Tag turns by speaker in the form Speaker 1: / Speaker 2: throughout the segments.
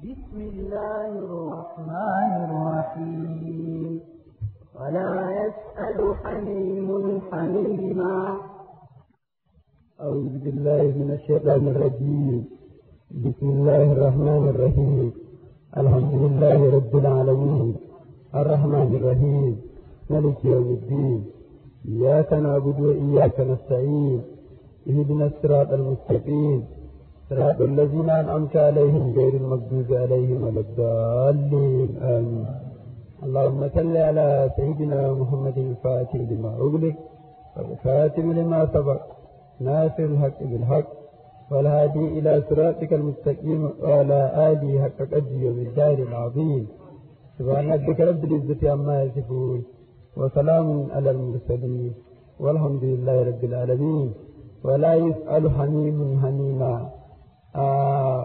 Speaker 1: بسم الله الرحمن الرحيم ولا يسأل حميم حميما
Speaker 2: أعوذ بالله من الشيطان الرجيم بسم الله الرحمن الرحيم الحمد لله رب العالمين الرحمن الرحيم ملك يوم الدين إياك نعبد وإياك نستعين اهدنا الصراط المستقيم صراط الذين أنعمت عليهم غير المغضوب عليهم ولا الضالين آمين اللهم صل على سيدنا محمد الفاتح لما أغلق والخاتم لما سبق ناصر الحق بالحق والهادي إلى صراطك المستقيم وعلى آله حق قدره ومقدار العظيم سبحان ربك رب العزة عما يصفون وسلام على المرسلين والحمد لله رب العالمين ولا يسأل حميم حميما آه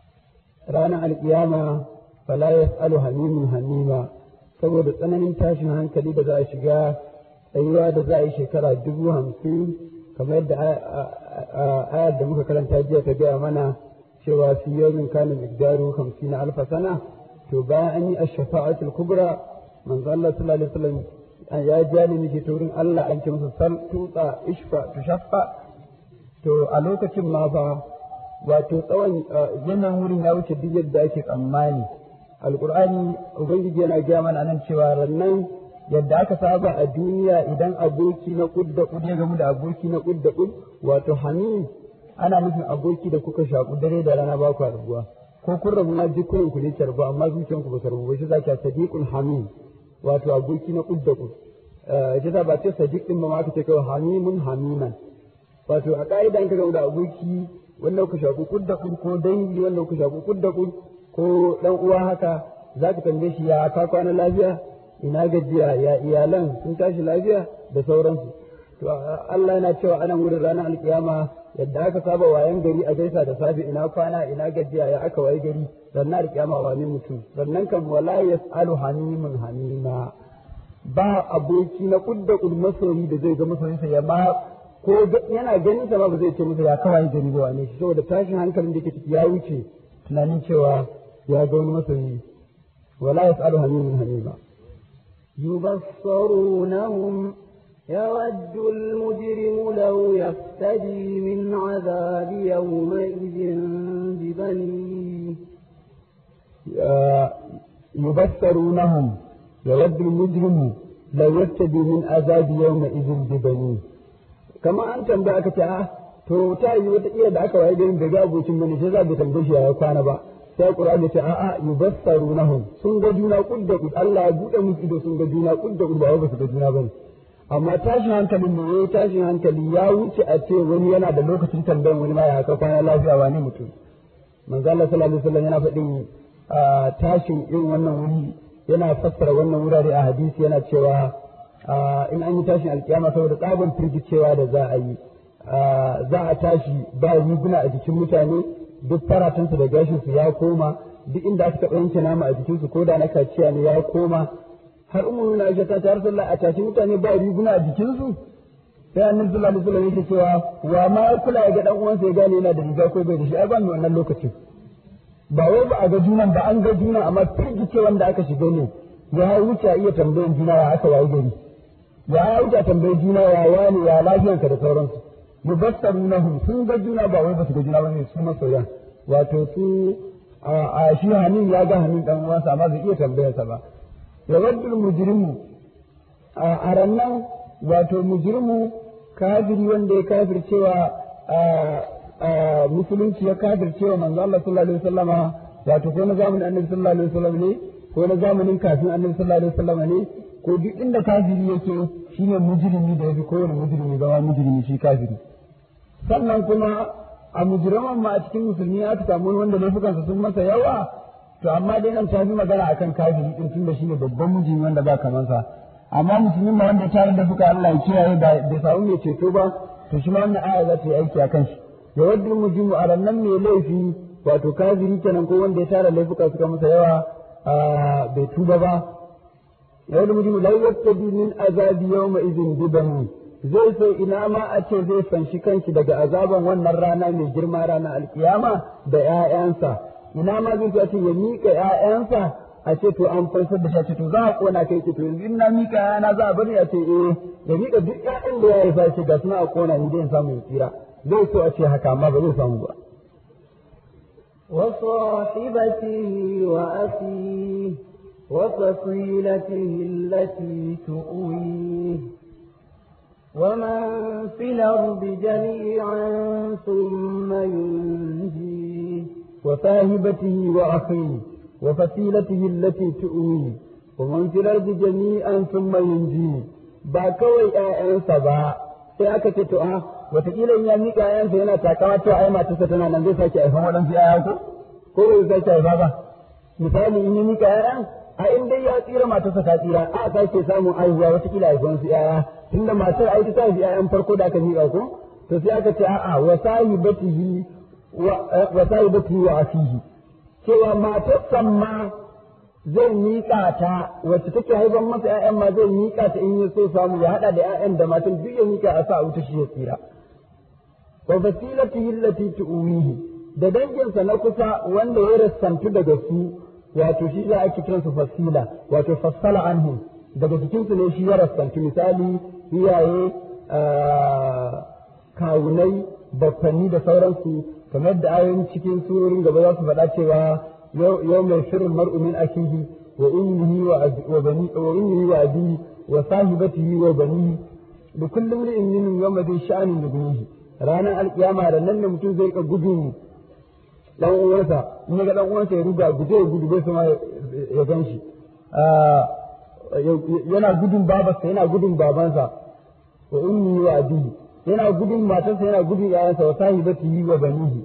Speaker 2: رانا القيامة فلا يسأل حميم حميما saboda tsananin tashin hankali da za a shiga tsayuwa da za a yi shekara dubu hamsin kamar yadda ayar da muka karanta jiya ta gaya mana cewa fi yawmin kana miqdaru 50 alfa sana to bayan an yi ash-shafa'atul kubra manzo Allah sallallahu alaihi wasallam ya jani mishi ta wurin Allah an ce masa sal tutsa ishfa tushaffa to a lokacin ma fa wato tsawon wannan wurin ya wuce duk yadda ake tsammani alqur'ani ubangiji yana gaya mana nan cewa rannan yadda aka saba a duniya idan aboki na kud da kud ya gamu da aboki na kud da kud wato hamim ana nufin aboki da kuka shaku dare da rana ba ku rabuwa ko kun rabu na jikunan ku ne tarbu amma zuciyan ku ba ta rabu ba shi zaki sadiqul hamim wato aboki na kud da kud ita ta ba ce sadiq din ba ma aka ce kawai hamimun hamiman wato a ka'ida ka gamu da aboki wanda kuka shaku kud da kud ko dangi wanda kuka shaku kud da kud ko dan uwa haka zaka tambaye shi ya ka kwana lafiya ina gajiya ya iyalan sun tashi lafiya da sauransu to Allah yana cewa anan wurin ranar alkiyama yadda aka saba wayan gari a gaisa da safe ina kwana ina gajiya ya aka waye gari ranar alkiyama wani mutum sannan kan wala yasalu hamimun hamima ba aboki na kudda kud masoyi da zai ga masoyinsa ya ma ko yana ganin sa ma ba zai ce masa ya kawai gari ba wane shi saboda tashin hankalin da ke ciki ya wuce tunanin cewa ya ga wani masoyi wala yasalu hamimun hamima
Speaker 1: يبصرونهم يود المجرم لو يفتدي من عذاب يومئذ ببنيه
Speaker 2: يبصرونهم يود المجرم لو يفتدي من عذاب يومئذ ببنيه كما أنت بأك تعالى to ta yi wata iya da aka waye garin da ga abokin bane sai za ka tambaye shi ya kwana ba sai Qur'ani ya ce a'a yubassarunahum sun ga juna kudda kud Allah ya bude musu ido sun ga juna kudda kud ba ba su ga juna bane amma tashin hankalin mu yayi tashin hankali ya wuce a ce wani yana da lokacin tambayan wani ma ya ka kwana lafiya wani mutum manzo Allah sallallahu alaihi wasallam yana faɗin tashin irin wannan wuri yana fassara wannan wurare a hadisi yana cewa in an yi tashin alkiyama saboda tsaban firgicewa da za a yi za a tashi ba riguna a jikin mutane duk faratunsu da gashinsu ya koma duk inda aka taɓa yanke nama a jikinsu ko da na kaciya ne ya koma har umu na aisha ta tare sallah a tashi mutane ba riguna a jikinsu sai annabi sallallahu alaihi wasallam yake cewa wa ma kula ya ga dan uwansa ya gane yana da riga ko bai da shi ai ba mu wannan lokacin ba wai ba a ga junan ba an ga juna amma firgice wanda aka shiga ne ya wuce iya tambayan juna ya aka wayi gari ya wuce tambayan juna ya wani ya lafiyanka da sauransu yubassarunahum sun ga juna ba wai ba su ga juna bane su masoyan wato su a shi hanin ya ga hanin dan uwansa amma bai iya tambayar sa ba ya waddul mujrimu a rannan wato mujrimu kafiri wanda ya kafircewa musulunci ya kafircewa manzo Allah sallallahu alaihi wasallama wato ko na zamanin annabi sallallahu alaihi wasallam ne ko na zamanin kafin annabi sallallahu alaihi wasallama ne ko duk inda kafiri yake shine mujrimi da yafi kowane mujrimi zama mujrimi shi kafiri sannan kuma a mujriman ma a cikin musulmi aka samu wanda laifukansa sun masa yawa to amma dai nan ta fi magana akan kafiri din tunda shine babban mujrimi wanda ba kaman sa amma musulmi ma wanda ta da fuka Allah ya kiyaye da bai samu mai ceto ba to shi ma wannan aya za ta yi aiki akan shi ya wadda mujrimu a rannan mai laifi wato kafiri kenan ko wanda ya tara laifuka suka masa yawa bai tuba ba yawon mutum la yattabi min azabi yawma idin bibani zai so ina ma a ce zai fanshi kanshi daga azaban wannan rana mai girma rana alkiyama da ƴaƴansa ina ma zai so ce ya miƙa ƴaƴansa a ce to an fansar da shi a ce to za a kona kai ce to yanzu in na miƙa ƴaƴana za a bari a ce eh ya miƙa duk ƴaƴan da ya haifa ce ga suna a kona ni zai samu ya tsira zai so a ce haka amma ba zai samu ba
Speaker 1: وصاحبته وأخيه وفصيلته التي تؤويه ومن في الأرض جميعا ثم ينجيه
Speaker 2: وصاحبته وأخيه وفصيلته التي تؤويه ومن في الأرض جميعا ثم ينجيه ba kawai ‘ya'yansa ba sai aka ce to a wataƙila in ya miƙa ‘ya'yansa yana takawa to ai matarsa tana nan zai sake haifan waɗansu ‘ya'ya ko ko bai sake haifa ba misali in ya miƙa ‘ya'yan a in dai ya tsira matarsa ta tsira a sake samun aihuwa wataƙila haifan su ‘ya'ya tunda matar ai ta haifi ‘ya'yan farko da aka miƙa ko to sai aka ce a'a wa sahibatihi wa sahibatihi wa asihi cewa matarsa ma zai miƙa ta wacce take haifar masa ‘ya'yan ma zai miƙa ta in ya so samu ya haɗa da ‘ya'yan da matan duk ya miƙa a sa wuta shi ya tsira. Wa fasilatihi allati tu'umihi da danginsa na kusa wanda ya rassantu daga su wato shi za ake kiran su fasila wato fassala anhu daga cikin su ne shi ya rassantu misali iyaye kawunai bakwanni da sauransu kamar da ayoyin cikin surorin gaba za su faɗa cewa يوم يفر المرء من أخيه وأمه وبني وأمه وأبيه وصاحبته وبنيه لكل امرئ منهم يومئذ شأن يغنيه رانا القيامة ranar da mutum zai ka gudu dan uwansa in ga dan uwansa ya ruga guje ya gudu bai sama ya gan shi yana gudun babarsa yana gudun babansa wa ummi wa abihi yana gudun matarsa yana gudun yayansa wa sahibatihi wa banihi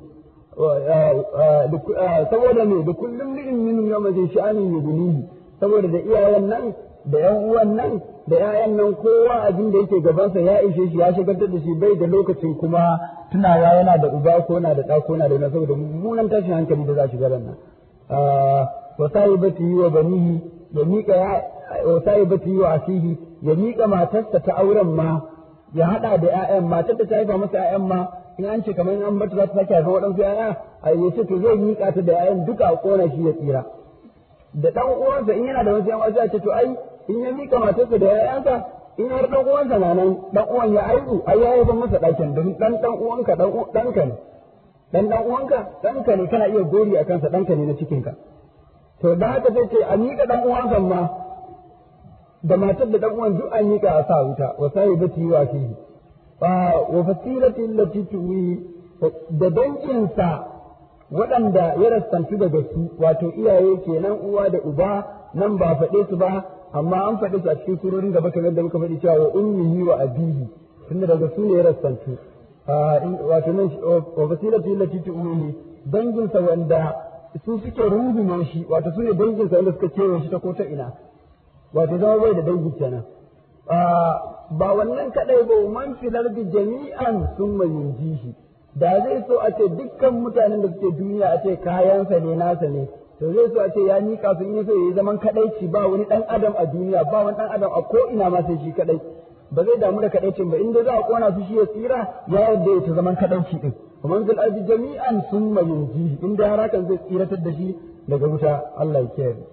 Speaker 2: saboda me da kullum li'in min yawma zai sha'anin yugunihi saboda da iyayen nan da yan uwan nan da ƴaƴan nan kowa abin da yake gabansa ya ishe shi ya shigar da shi bai da lokacin kuma tunawa yana da uba ko na da ɗa ko na da wani saboda mummunan tashin hankali da za shi gaban nan wa sahibati wa banihi ya miƙa wa sahibati wa asihi ya miƙa matarsa ta auren ma ya haɗa da ƴaƴan matar da ta haifa masa ƴaƴan ma in an ce kamar an bata za ta sake haifan waɗansu ƴaƴa a ya ce to zai miƙa ta da ƴaƴan duka a ƙona shi ya tsira da ɗan uwansa in yana da wasu ƴan wasu ya ce to ai in ya miƙa matarsa da ƴaƴansa in har ɗan uwansa na nan ɗan uwan ya aihu ai ya haifan masa ɗakin domin ɗan ɗan uwanka ɗanka ne ɗan ɗan uwanka ɗanka ne kana iya gori a kansa ɗanka ne na cikinka to da haka sai ce a miƙa ɗan uwansa ma da matar da ɗan uwan duk an miƙa a sa wuta wa sahibati wa fihi wa fasilati allati tuwi da danginsa waɗanda ya rassantu daga su wato iyaye kenan uwa da uba nan ba faɗe su ba amma an faɗe su a cikin surorin gaba kamar da muka faɗi cewa wa ummihi wa abihi tunda daga su ne ya rassantu wato nan wa fasilati allati tuwi danginsa wanda su suke rungume shi wato su ne danginsa wanda suka kewaye shi ta ko ta ina wato zama bai da dangi kenan ba wannan kadai ba man filar da jami'an sun yunjihi da zai so a ce dukkan mutanen da suke duniya a ce kayansa ne nasa ne to zai so a ce ya mika su in so yayi zaman kadaici ba wani dan adam a duniya ba wani dan adam a ko ina ma sai shi kadai ba zai damu da kadaicin ba inda za a kona su shi ya tsira ya yadda ya ta zaman kadaici din man fil ardi jami'an summa yunjihi inda har hakan zai tsiratar da shi daga wuta Allah ya kiyaye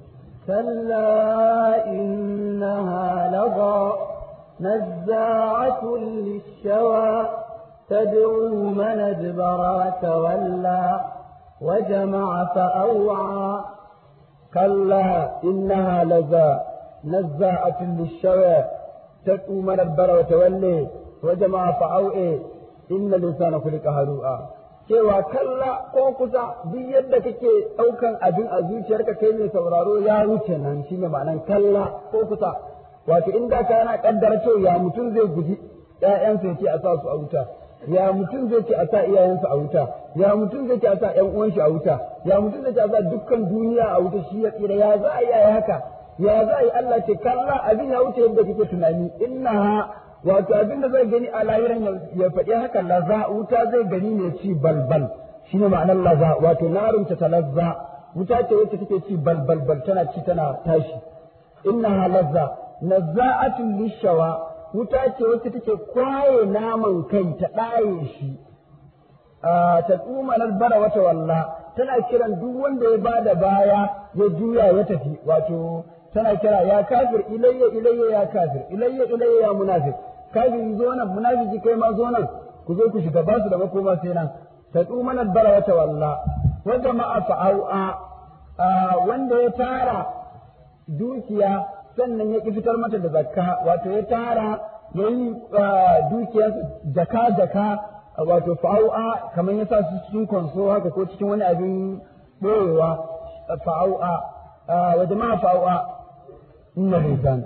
Speaker 1: كلا إنها لظى نزاعة للشوى تدعو من أدبر تولى وجمع فأوعى
Speaker 2: كلا إنها لظى نزاعة للشوى تدعو من أدبر وتولي وجمع فأوعى إن الإنسان خلق هلوعا cewa kalla ko kusa duk yadda kake ɗaukan abin a zuciyarka kai mai sauraro ya wuce nan shine ma'anan kalla ko kusa wato in da ka yana kaddara cewa ya mutum zai guji ƴaƴansa ya ce a sa su a wuta ya mutum zai ce a sa iyayensa a wuta ya mutum zai ce a sa ƴan uwan shi a wuta ya mutum zai ce a sa dukkan duniya a wuta shi ya tsira ya za a yi haka ya za a yi Allah ce kalla abin ya wuce yadda kake tunani innaha wato abin da zai gani a lahiran ya faɗi haka laza wuta zai gani ne ci balbal shine ma'anar laza wato narun ta talazza wuta ce wacce take ci balbal bal tana ci tana tashi innaha lazza nazza'atun lishawa wuta ce wacce take kwaye naman kai ta ɗaye shi ta tsuma bara wata walla tana kiran duk wanda ya bada baya ya juya ya tafi wato tana kira ya kafir ilayya ilayya ya kafir ilayya ilayya ya munafiq kafiri zo nan munafiki kai ma zo nan ku zo ku shiga ba su da makoma sai nan tadu mana bara wa tawalla wa jama'a fa'au'a wanda ya tara dukiya sannan ya ki fitar mata da zakka wato ya tara ya yi dukiyar jaka jaka wato fa'au'a kamar ya sa su cikin konso haka ko cikin wani abin ɓoyewa fa'au'a wa jama'a fa'au'a inna lisan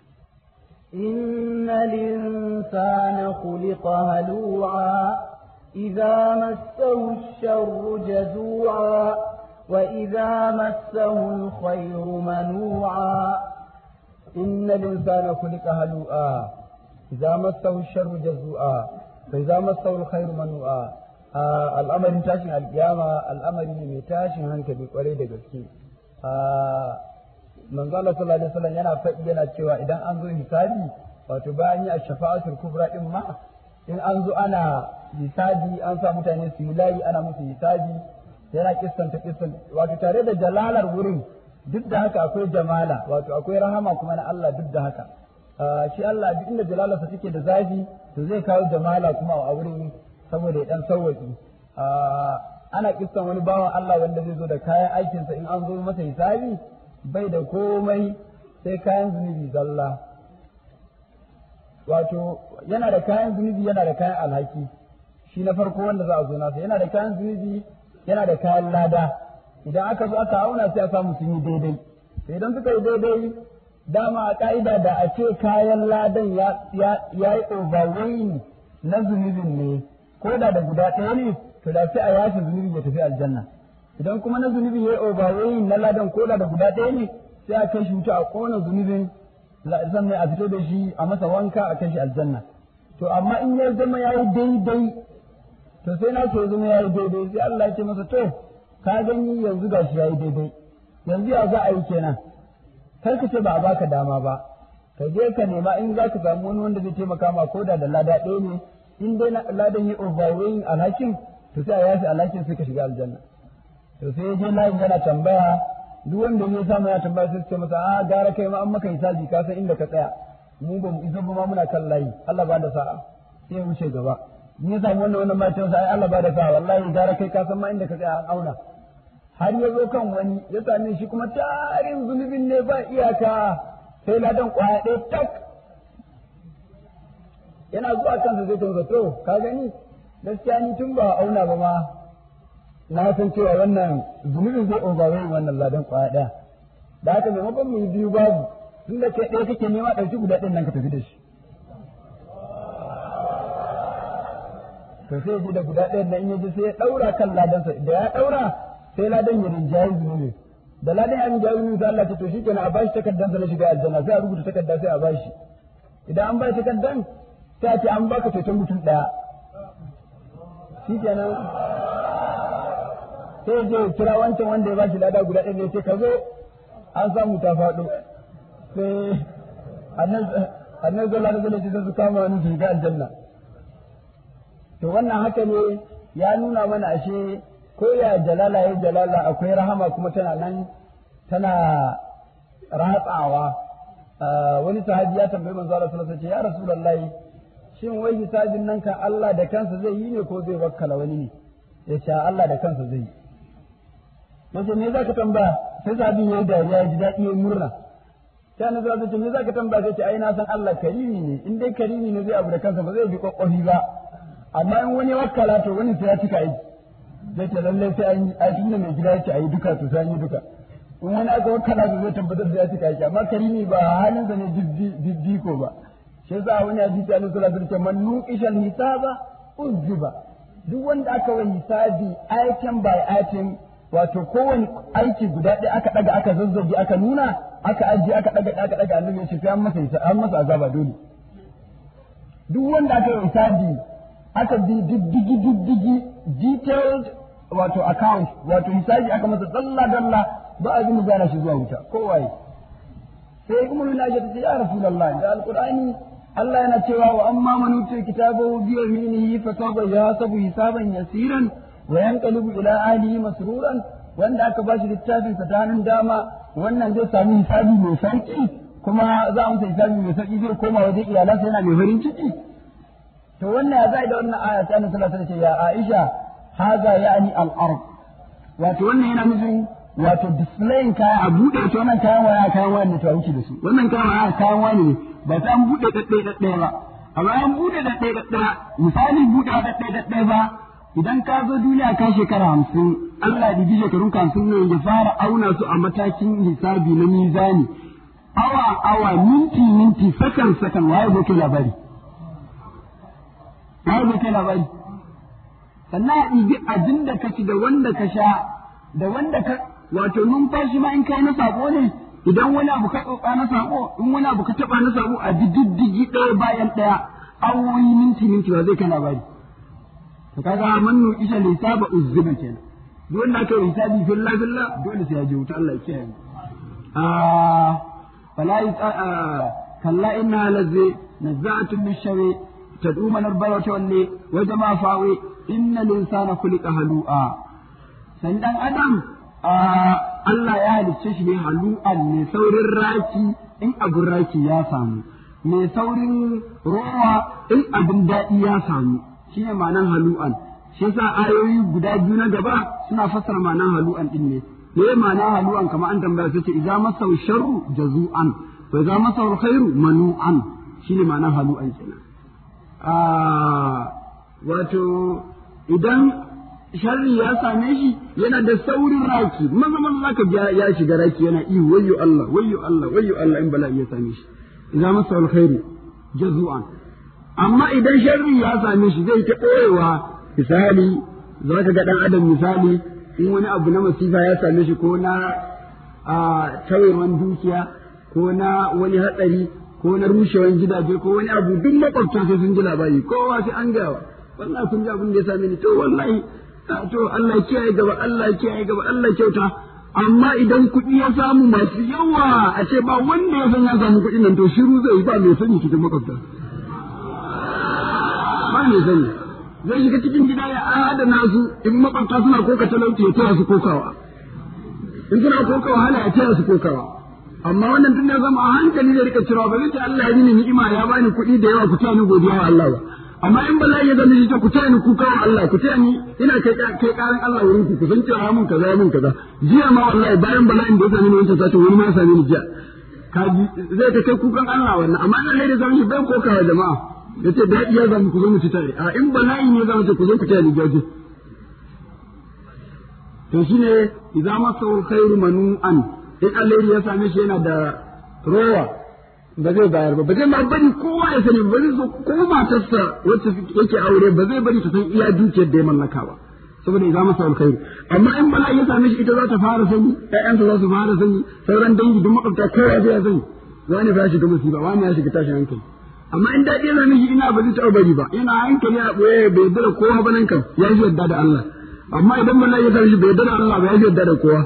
Speaker 1: إن الإنسان خلق هلوعا إذا مسه الشر جزوعا وإذا مسه الخير منوعا
Speaker 2: إن الإنسان خلق هلوعا إذا مسه الشر جزوعا فإذا مسه الخير منوعا al'amarin tashin alkiyama al'amari ne mai tashin hankali kwarai da gaske manzo Allah sallallahu alaihi wasallam yana faɗi yana cewa idan an zo hisabi wato bayan yi ash-shafa'atul kubra din ma in an zo ana hisabi an sa mutane su yi layi ana musu hisabi yana kissanta kissan wato tare da jalalar wurin duk da haka akwai jamala wato akwai rahama kuma na Allah duk da haka shi Allah duk inda jalalarsa take da zafi to zai kawo jamala kuma a wurin saboda ya dan sauwaki ana kissan wani bawan Allah wanda zai zo da kayan aikinsa in an zo masa hisabi bai da komai sai kayan zunubi zalla wato yana da kayan zunubi yana da kayan alhaki shi na farko wanda za a zo nasa yana da kayan zunubi yana da kayan lada idan aka zo aka auna sai a samu sun yi daidai sai idan suka yi daidai dama a ka'ida da a ce kayan ladan ya yi overweighing na zunubin ne ko da da guda ɗaya ne to da sai a yafe zunubi ya tafi aljanna idan kuma na zunubi ya yi overweighing na ladan ko da da guda ɗaya ne sai a kai shi wuta a kona zunubin sannan a fito da shi a masa wanka a kai shi aljanna to amma in ya zama ya yi daidai to sai na so zama ya yi daidai sai Allah ya ce masa to ka gani yanzu ga shi ya yi daidai yanzu ya za a yi kenan kar ka ce ba a baka dama ba ka je ka nema in za ka samu wani wanda zai taimaka ma ko da da lada ɗaya ne in dai ladan yi overweighing alhakin to sai a yafi alhakin sai ka shiga aljanna to sai ya je layin yana tambaya duk wanda ya samu ya tambaya sai ce masa a gara kai ma an maka hisabi ka san inda ka tsaya mu ba mu isa ba ma muna kan layi Allah ba da sa'a sai ya wuce gaba in ya samu wannan wannan matan sa ai Allah ba da sa'a wallahi gara kai ka san ma inda ka tsaya an auna har ya zo kan wani ya same shi kuma tarin zunubin ne ba iyaka sai ladan kwaya ɗaya tak yana zuwa kansa zai tunza to ka gani gaskiya ni tun ba auna ba ma na san cewa wannan zunubin zai overweight wannan ladan kwaya ɗaya da haka maimakon mu yi biyu babu tun da kai ɗaya kake nema ɗauki guda ɗin nan ka tafi da shi to sai ji da guda ɗayan nan in yaji sai ya ɗaura kan ladansa da ya ɗaura sai ladan ya rinjayi zunubi da ladan ya rinjayi zunubi sai Allah ta to shikenan a bashi takardan na shiga aljanna sai a rubuta takarda sai a bashi idan an bashi takardan sai a ce an baka ceton mutum ɗaya shikenan sai je kira wancan wanda ya bashi lada guda ɗaya sai ka zo an samu ta faɗo sai annabi sallallahu alaihi wasallam sai su kama wani su shiga aljanna to wannan haka ne ya nuna mana ashe ko ya jalala ya jalala akwai rahama kuma tana nan tana ratsawa wani sahabi ya tambayi manzo Allah sallallahu alaihi wasallam ya rasulullahi shin wai hisabin nan kan Allah da kansa zai yi ne ko zai wakkala wani ne ya ce Allah da kansa zai yi yace me zaka tambaya sai sahabi ya dariya ya ji daɗi ya murna sai annabi sallallahu alaihi wasallam me zaka tambaya sai ce ai na san Allah karimi ne in dai karimi ne zai abu da kansa ba zai bi kokkofi ba amma in wani wakkala to wani sai ya cika aiki zai ce lallai sai an yi a tunda mai gida yake a yi duka to sai an yi duka in wani aka wakkala to zai tabbatar da ya cika aiki amma karimi ba halinsa ne diddiko ba shi yasa wani hadisi annabi sallallahu alaihi wasallam man nuqishal hisaba uzziba duk wanda aka wa hisabi item by item wato kowane aiki guda ɗaya aka ɗaga aka zazzage aka nuna aka ajiye aka ɗaga aka ɗaga annabi ya ce sai an masa an masa azaba dole duk wanda aka yi hisabi aka bi diddigi diddigi detailed wato account wato hisabi aka masa dalla dalla ba a zini gana shi zuwa wuta kowaye sai kuma yana ce ta ya rasulullah da alqur'ani Allah yana cewa wa amma man utiya kitabahu bi yaminihi fa sawfa yahasabu hisaban yasiran
Speaker 3: wa yanqalibu ila ahlihi masruran wanda aka ba shi littafin sa ta hannun dama wannan zai sami hisabi mai sauki kuma za a masa hisabi mai sauki zai koma wajen iyalansa yana mai farin ciki to wannan ya zai da wannan aya ta annabi sallallahu alaihi wasallam ya Aisha haza ya'ni al-ard wato wannan yana nufin wato displayin kaya a buɗe ta wannan kayan waya kayan waya ne ta wuce da su wannan kayan waya kayan waya ne ba ta an buɗe ɗaɗɗaya ɗaɗɗaya ba amma an buɗe ɗaɗɗaya ɗaɗɗaya misali buɗe ɗaɗɗaya ɗaɗɗaya ba idan ka zo duniya ka shekara hamsin Allah ya ji shekarun ka hamsin ne ya fara auna su a matakin hisabi na mizani awa awa minti minti sakan sakan waye zai kai labari waye zai kai labari sannan a ɗibi abin da ka ci da wanda ka sha da wanda ka wato numfashi ma in kai na sako ne idan wani abu ka tsotsa na sako in wani abu ka taba na sako a bi diddigi ɗaya bayan ɗaya awoyi minti minti ba zai kai labari to kaga mannu isha lisaba uzziba kenan duk wanda aka yi hisabi filla filla dole sai ya je wuta Allah ya kiyaye ah fala kalla inna lazzi nazza'atun lishawi tad'u man arbaya tawalli wa jama'a fawi inna linsana khuliqa halu'a san dan adam Allah ya halicce shi ne halu'an mai saurin raki in abin raki ya samu mai saurin rowa in abin daɗi ya samu shi ne ma'anan halu'an shi yasa ayoyi guda biyu na gaba suna fassara ma'anan halu'an din ne me ma'anan halu'an kamar an tambaya sai ce idza masau sharru jazu'an wa idza masau khairu manu'an shine ma'anan halu'an kenan wato idan sharri ya same shi yana da saurin raki maza maza zaka ga ya shiga raki yana ihu wayyo Allah wayyo Allah wayyo Allah in bala'i ya same shi idan masa alkhairu jazu'an amma idan sharri ya same shi zai ta koyewa misali zaka ga dan adam misali in wani abu na masifa ya same shi ko na a tawayewan dukiya ko na wani hatsari ko na rushewan gidaje ko wani abu duk makwabta sai sun ji labari kowa sai an gawa wallahi kun ji abin da ya same ni to wallahi to Allah kiyaye gaba Allah kiyaye gaba Allah kyauta amma idan kuɗi ya samu masu yawa a ce ba wanda ya san ya samu kuɗin nan to shiru zai ba mai sani cikin makwabta ba mai sani zai shiga cikin gida ya adana su in makwabta suna koka talauci ya taya su kokawa in suna koka wahala ya taya su kokawa amma wannan tun da zama a hankali zai rika cewa ba zai ce Allah ya yi ni'ima ya bani kuɗi da yawa ku taya ni godiya wa Allah ba amma in bala'i ya zama shi ku taya ni kuka wa Allah ku taya ni ina kai kai karan Allah wurin ku ku san cewa mun kaza mun kaza jiya ma wallahi bayan bala'in da ya same ni wancan satin wani ma ya same ni jiya kaji zai ta kai kukan Allah wannan amma in Allah ya zama shi bai koka wa jama'a yace da iya zama ku zo mu ci tare a in bala'i ne zama ce ku zo ku taya ni jaje to shine idza masawul khairu manu'an in Allah ya same shi yana da rowa ba zai bayar ba ba zai ma bari kowa ya sani ba zai so ko matarsa wacce yake aure ba zai bari ta san iya dukiyar da ya mallaka ba saboda idan masa alkhairi amma in bala ya same shi ita za ta fara sani ƴaƴansa za su fara sani sauran dangi duk makwabta kowa zai sani wani ba ya shiga musiba wani ya shiga tashin hankali amma in daɗi ya same shi ina ba zai taɓa bari ba ina hankali a ɓoye bai yarda da kowa ba nan kam ya shi yarda da Allah amma idan bala ya same shi bai yarda da Allah ba ya shi yarda da kowa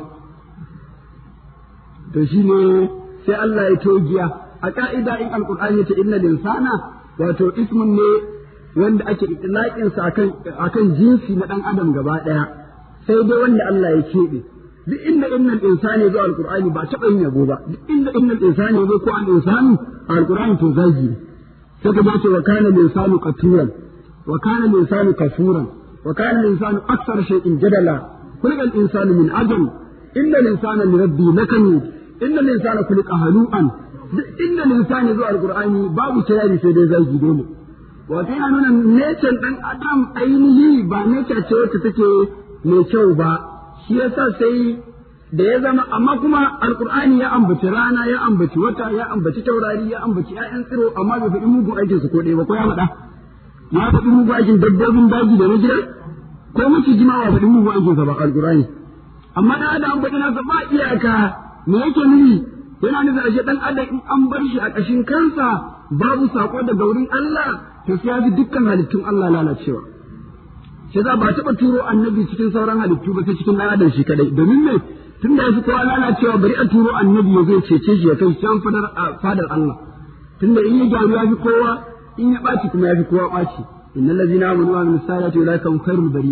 Speaker 3: to shine sai Allah ya togiya a ka'ida in alqur'ani ya ce inna linsana wato ismun ne wanda ake itlaqin sa akan akan jinsi na dan adam gaba daya sai dai wanda Allah ya keɓe duk inda innal insani zo alqur'ani ba taɓa yin yabo ba duk inda innal insani zo ko al insani alqur'ani to zagi ne sai ka ce wa kana linsanu qaturan wa kana linsanu kafuran wa kana linsanu akthar shay'in jadala kullu al insanu min ajal inna linsana li rabbi lakanud inna linsana khuliqa halu'an duk inda linsani zuwa alqur'ani babu kirari sai dai zagi dole wato yana nuna nature dan adam ainihi ba nature ce wacce take mai kyau ba shi yasa sai da ya zama amma kuma alqur'ani ya ambaci rana ya ambaci wata ya ambaci taurari ya ambaci ƴaƴan tsiro amma bai faɗi mugun aikin su ko ɗaya ba ko ya faɗa ya faɗi mugun aikin dabbobin daji da na gida ko maciji ma ba faɗi mugun aikin sa ba alqur'ani amma da adam faɗi nasa ba iyaka me yake nufi yana nufin ashe dan adam in an bar shi a ƙashin kansa babu sako daga wurin Allah to sai ya fi dukkan halittun Allah lalacewa sai za ba taɓa turo annabi cikin sauran halittu ba sai cikin ɗan adam shi kadai domin me tun da yafi kowa lalacewa bari a turo annabi ya zai cece shi ya kai can fadar fadar Allah tun da in ya gyaru ya fi kowa in ya ɓaci kuma ya fi kowa ɓaci innal ladzina amanu wa amilus salihati ulaika hum khairul bari'a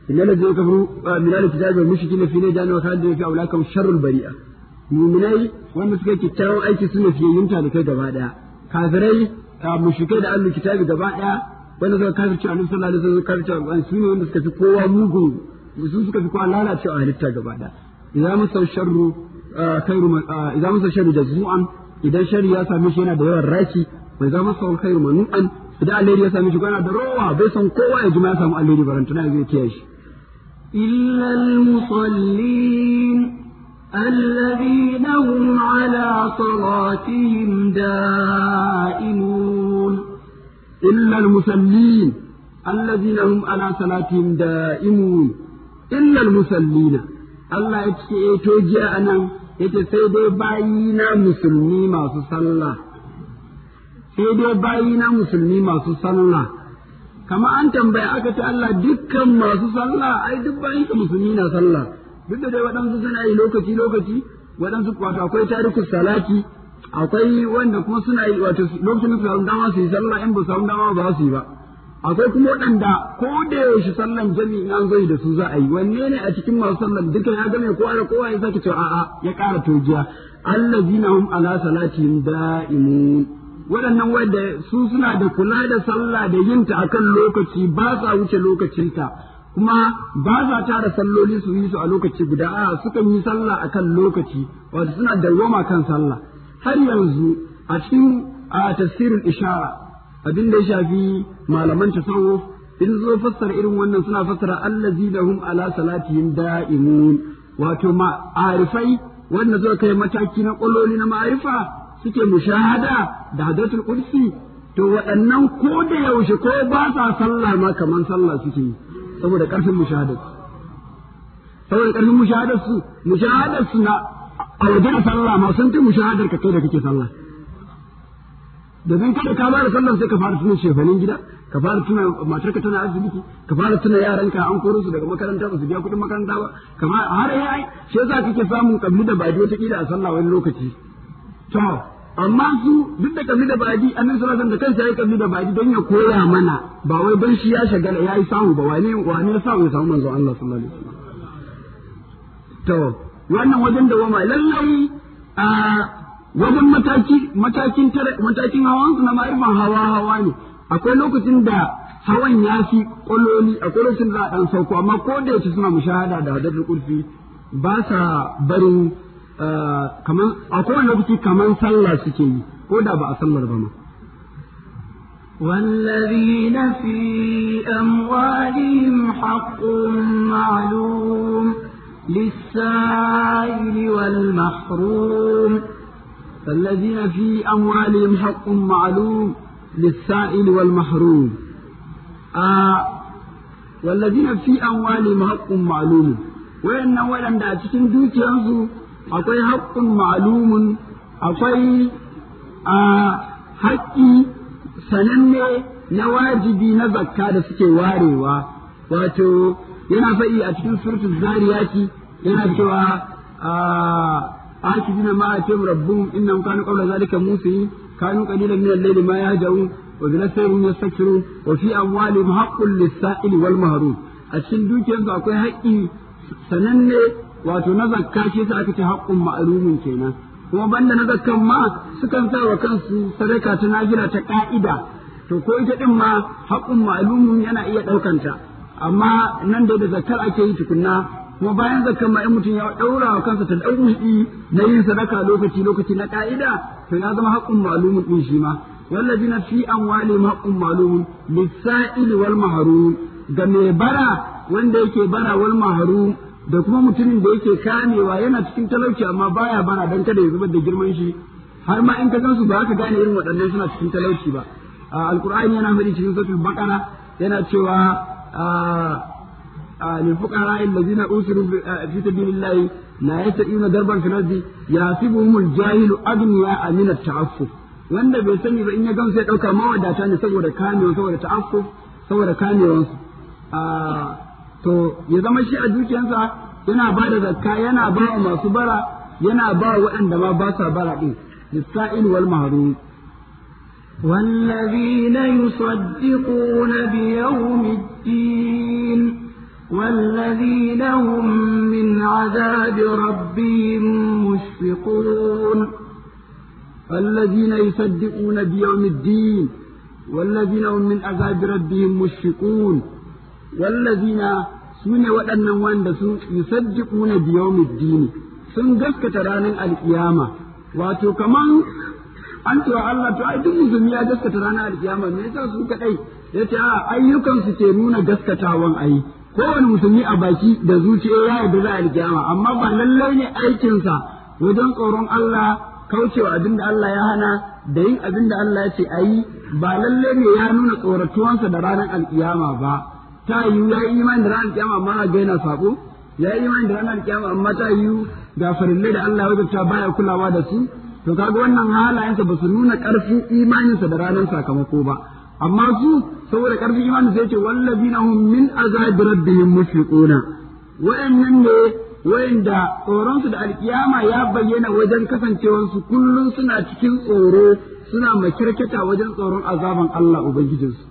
Speaker 3: innal ladzina kafaru min al-kitabi wal mushrikina fi najan wa khalidina fi awlakum sharrul bari'a mu'minai wanda suka kyakkyawan aiki suna fiyayyunta da kai gaba daya kafirai mushrikai da ahlul kitabi gaba daya wanda suka kafirce annabi sallallahu alaihi wasallam kafirce alqur'ani su ne wanda suka fi kowa mugun su suka fi kowa lalacewa halitta gaba daya idan masa sharru khairu idan masa sharru jazmu'an idan sharri ya same shi yana da yawan raki bai zama sa khairu manu'an idan alheri ya same shi yana da rowa bai san kowa ya jima ya samu alheri barantana zai kiyaye shi
Speaker 1: إلا المصلين الذين هم على صلاتهم دائمون
Speaker 3: إلا المسلين الذين هم على صلاتهم دائمون إلا المسلين الله يتشي توجي أنا يتسيدي باينا مسلمي ما صلى سيدي باينا مسلمي ما صلى kama an tambaya aka ce Allah dukkan masu sallah ai duk bayan ka musulmi na sallah duk da dai waɗansu suna yi lokaci lokaci waɗansu wato akwai tarikus salati akwai wanda kuma suna yi wato lokacin da su samu dama su yi sallah in ba su samu dama ba su yi ba akwai kuma waɗanda ko da yaushe sallan jami'in an zo da su za a yi wanne ne a cikin masu sallan duka ya game kowa da kowa ya sake cewa a'a ya ƙara tojiya allazina hum ala salatihim da'imun waɗannan wanda su suna da kula da sallah da yinta akan lokaci ba sa wuce lokacinta kuma ba sa tara salloli su yi su a lokaci guda a sukan yi sallah akan lokaci wato suna dawwama kan sallah har yanzu a cikin a tafsirin ishara abin da ya shafi malaman tasawuf in zo fassara irin wannan suna fassara allazi lahum ala salatihim da'imun wato ma'arifai wanda suka kai mataki na ƙwalloli na ma'arifa suke mushahada da hadatul kursi to waɗannan ko da yaushe ko ba sa sallah ma kaman sallah suke yi saboda ƙarfin mushahadar saboda ƙarfin mushahadar su mushahadar su na a waje da sallah ma sun fi mushahadar ka kai da kake sallah domin kada ka fara sallah sai ka fara tuna shefanin gida ka fara tuna matarka tana asibiti ka fara tuna yaranka an koro su daga makaranta ba su biya kuɗin makaranta ba kamar har yayi shi yasa kake samun kabli da baji wata kila a sallah wani lokaci to amma su duk da kabli da baji annabi sallallahu alaihi wasallam da kansa yayi kabli da baji don ya koya mana ba wai don shi ya shagala yayi samu ba wani wani ya samu ya samu manzo Allah sallallahu alaihi wasallam to wannan wajen da wama lallai a wajen mataki matakin matakin hawan su na ma'rifan hawa hawa ne akwai lokacin da hawan ya fi kololi akwai lokacin da dan sauko amma ko da yace suna mushahada da hadatul kurfi ba sa barin kaman a kowane lokaci kaman sallah suke yi ko da ba a sallar ba ma
Speaker 1: والذين في أموالهم حق معلوم للسائل والمحروم
Speaker 3: الذين في أموالهم حق معلوم للسائل والمحروم آه والذين في أموالهم حق معلوم وإن ولن cikin dukiyarsu akwai haƙƙun ma'lumun akwai haƙƙi sananne na wajibi na zakka da suke warewa wato yana faɗi a cikin suratul zariyati yana cewa akidina ma atim rabbum innahum kanu qabla zalika musin kanu qalilan min al-layli ma yahjaun wa bi nasrihim yastakbirun wa fi amwalihim haqqun lis-sa'ili wal mahrum a cikin dukiyarsu akwai haƙƙi sananne wato na zakka shi sa aka ce haƙƙun ma'lumin kenan kuma banda na zakkan ma sukan sa wa kansu sadaka ta nafila ta ka'ida to ko ita din ma haƙƙun ma'lumin yana iya ɗaukanta amma nan da da zakkar ake yi tukunna kuma bayan zakkan ma in mutum ya ɗaura wa kansa ta ɗauki na yin sadaka lokaci lokaci na ka'ida to ya zama haƙƙun ma'lumin din shi ma والذين في أموالهم حق معلوم للسائل والمحروم ga mai bara wanda yake bara wal mahrum da kuma mutumin da yake kamewa yana cikin talauci amma baya bara dan kada ya zubar da girman shi har ma in ka gan su ba ka gane irin waɗannan suna cikin talauci ba alqur'ani yana faɗi cikin suratul baqara yana cewa lil fuqara allazina usiru fi sabilillahi la yastati'una darban fil ardi yasibuhumul jahilu agniya min at-ta'affuf wanda bai sani ba in ya gamsu ya dauka mawadata ne saboda kamewa saboda ta'affuf saboda kamewansu to ya zama shi a dukiyarsa yana ba da zakka yana ba wa masu bara yana ba waɗanda ma ba sa bara ɗin lissa'il wal mahrum
Speaker 1: والذين يصدقون بيوم الدين والذين هم من عذاب ربهم مشفقون
Speaker 3: الذين يصدقون بيوم الدين والذين هم من عذاب ربهم مشفقون والذين سنة وأن وند يصدقون بيوم الدين sun gaskata ranar alkiyama wato kaman an cewa Allah to ai duk musulmi ya gaskata ranar alkiyama me yasa su kadai yace a ayyukan su ke nuna gaskatawan ai kowane musulmi a baki da zuciya ya yarda da alkiyama amma ba lallai ne aikinsa wajen tsoron Allah kaucewa abin da Allah ya hana da yin abin da Allah ya ce a yi ba lalle ne ya nuna tsoratuwansa da ranar alkiyama ba ta yiwu ya yi imani da ranar alkiyama amma ga yana sako ya yi imani da ranar alkiyama amma ta yiwu ga farillai da Allah ya wajabta baya kulawa da su to kaga wannan halayensa ba su nuna karfin imaninsa da ranar sakamako ba amma su saboda karfin imanin sai ce wallazina hum min azabi rabbihim mushfiquna wa'annan ne wa'anda tsoronsu da alkiyama ya bayyana wajen kasancewarsu kullum suna cikin tsoro suna makirkita wajen tsoron azaban Allah ubangijinsu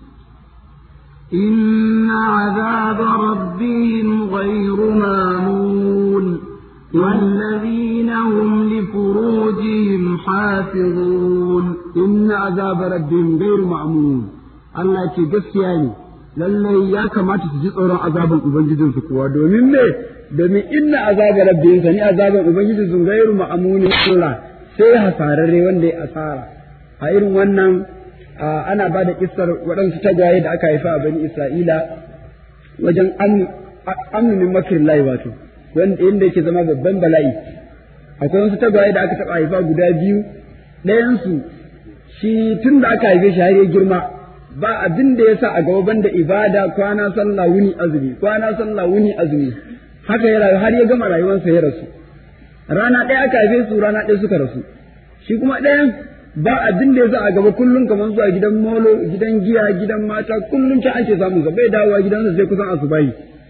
Speaker 1: إن عذاب ربهم غير مامون والذين هم لفروجهم حافظون
Speaker 3: إن عذاب ربهم غير مأمون Allah ce gaskiya ne lallai ya kamata su ji tsoron azaban ubangijinsu kuwa domin me domin inna azaba rabbihim sani azaban ubangijinsu gairu ma'amuni Allah sai hasararre wanda ya asara a irin wannan ana ba da kissar waɗansu tagwaye da aka haifa a bani Isra'ila wajen amnumin makirin layi wato wanda inda yake zama babban bala'i akwai wasu tagwaye da aka taɓa haifa guda biyu ɗayansu shi tun da aka haife shi har ya girma ba abin da ya sa a gaba banda ibada kwana sallah wuni azumi kwana sallah wuni azumi haka ya rayu har ya gama rayuwarsa ya rasu rana ɗaya aka haife su rana ɗaya suka rasu shi kuma ɗayan ba abin da ya sa a gaba kullum kamar zuwa gidan molo gidan giya gidan mata kullum ta ake samun sa bai dawowa gidansa sai kusan asubahi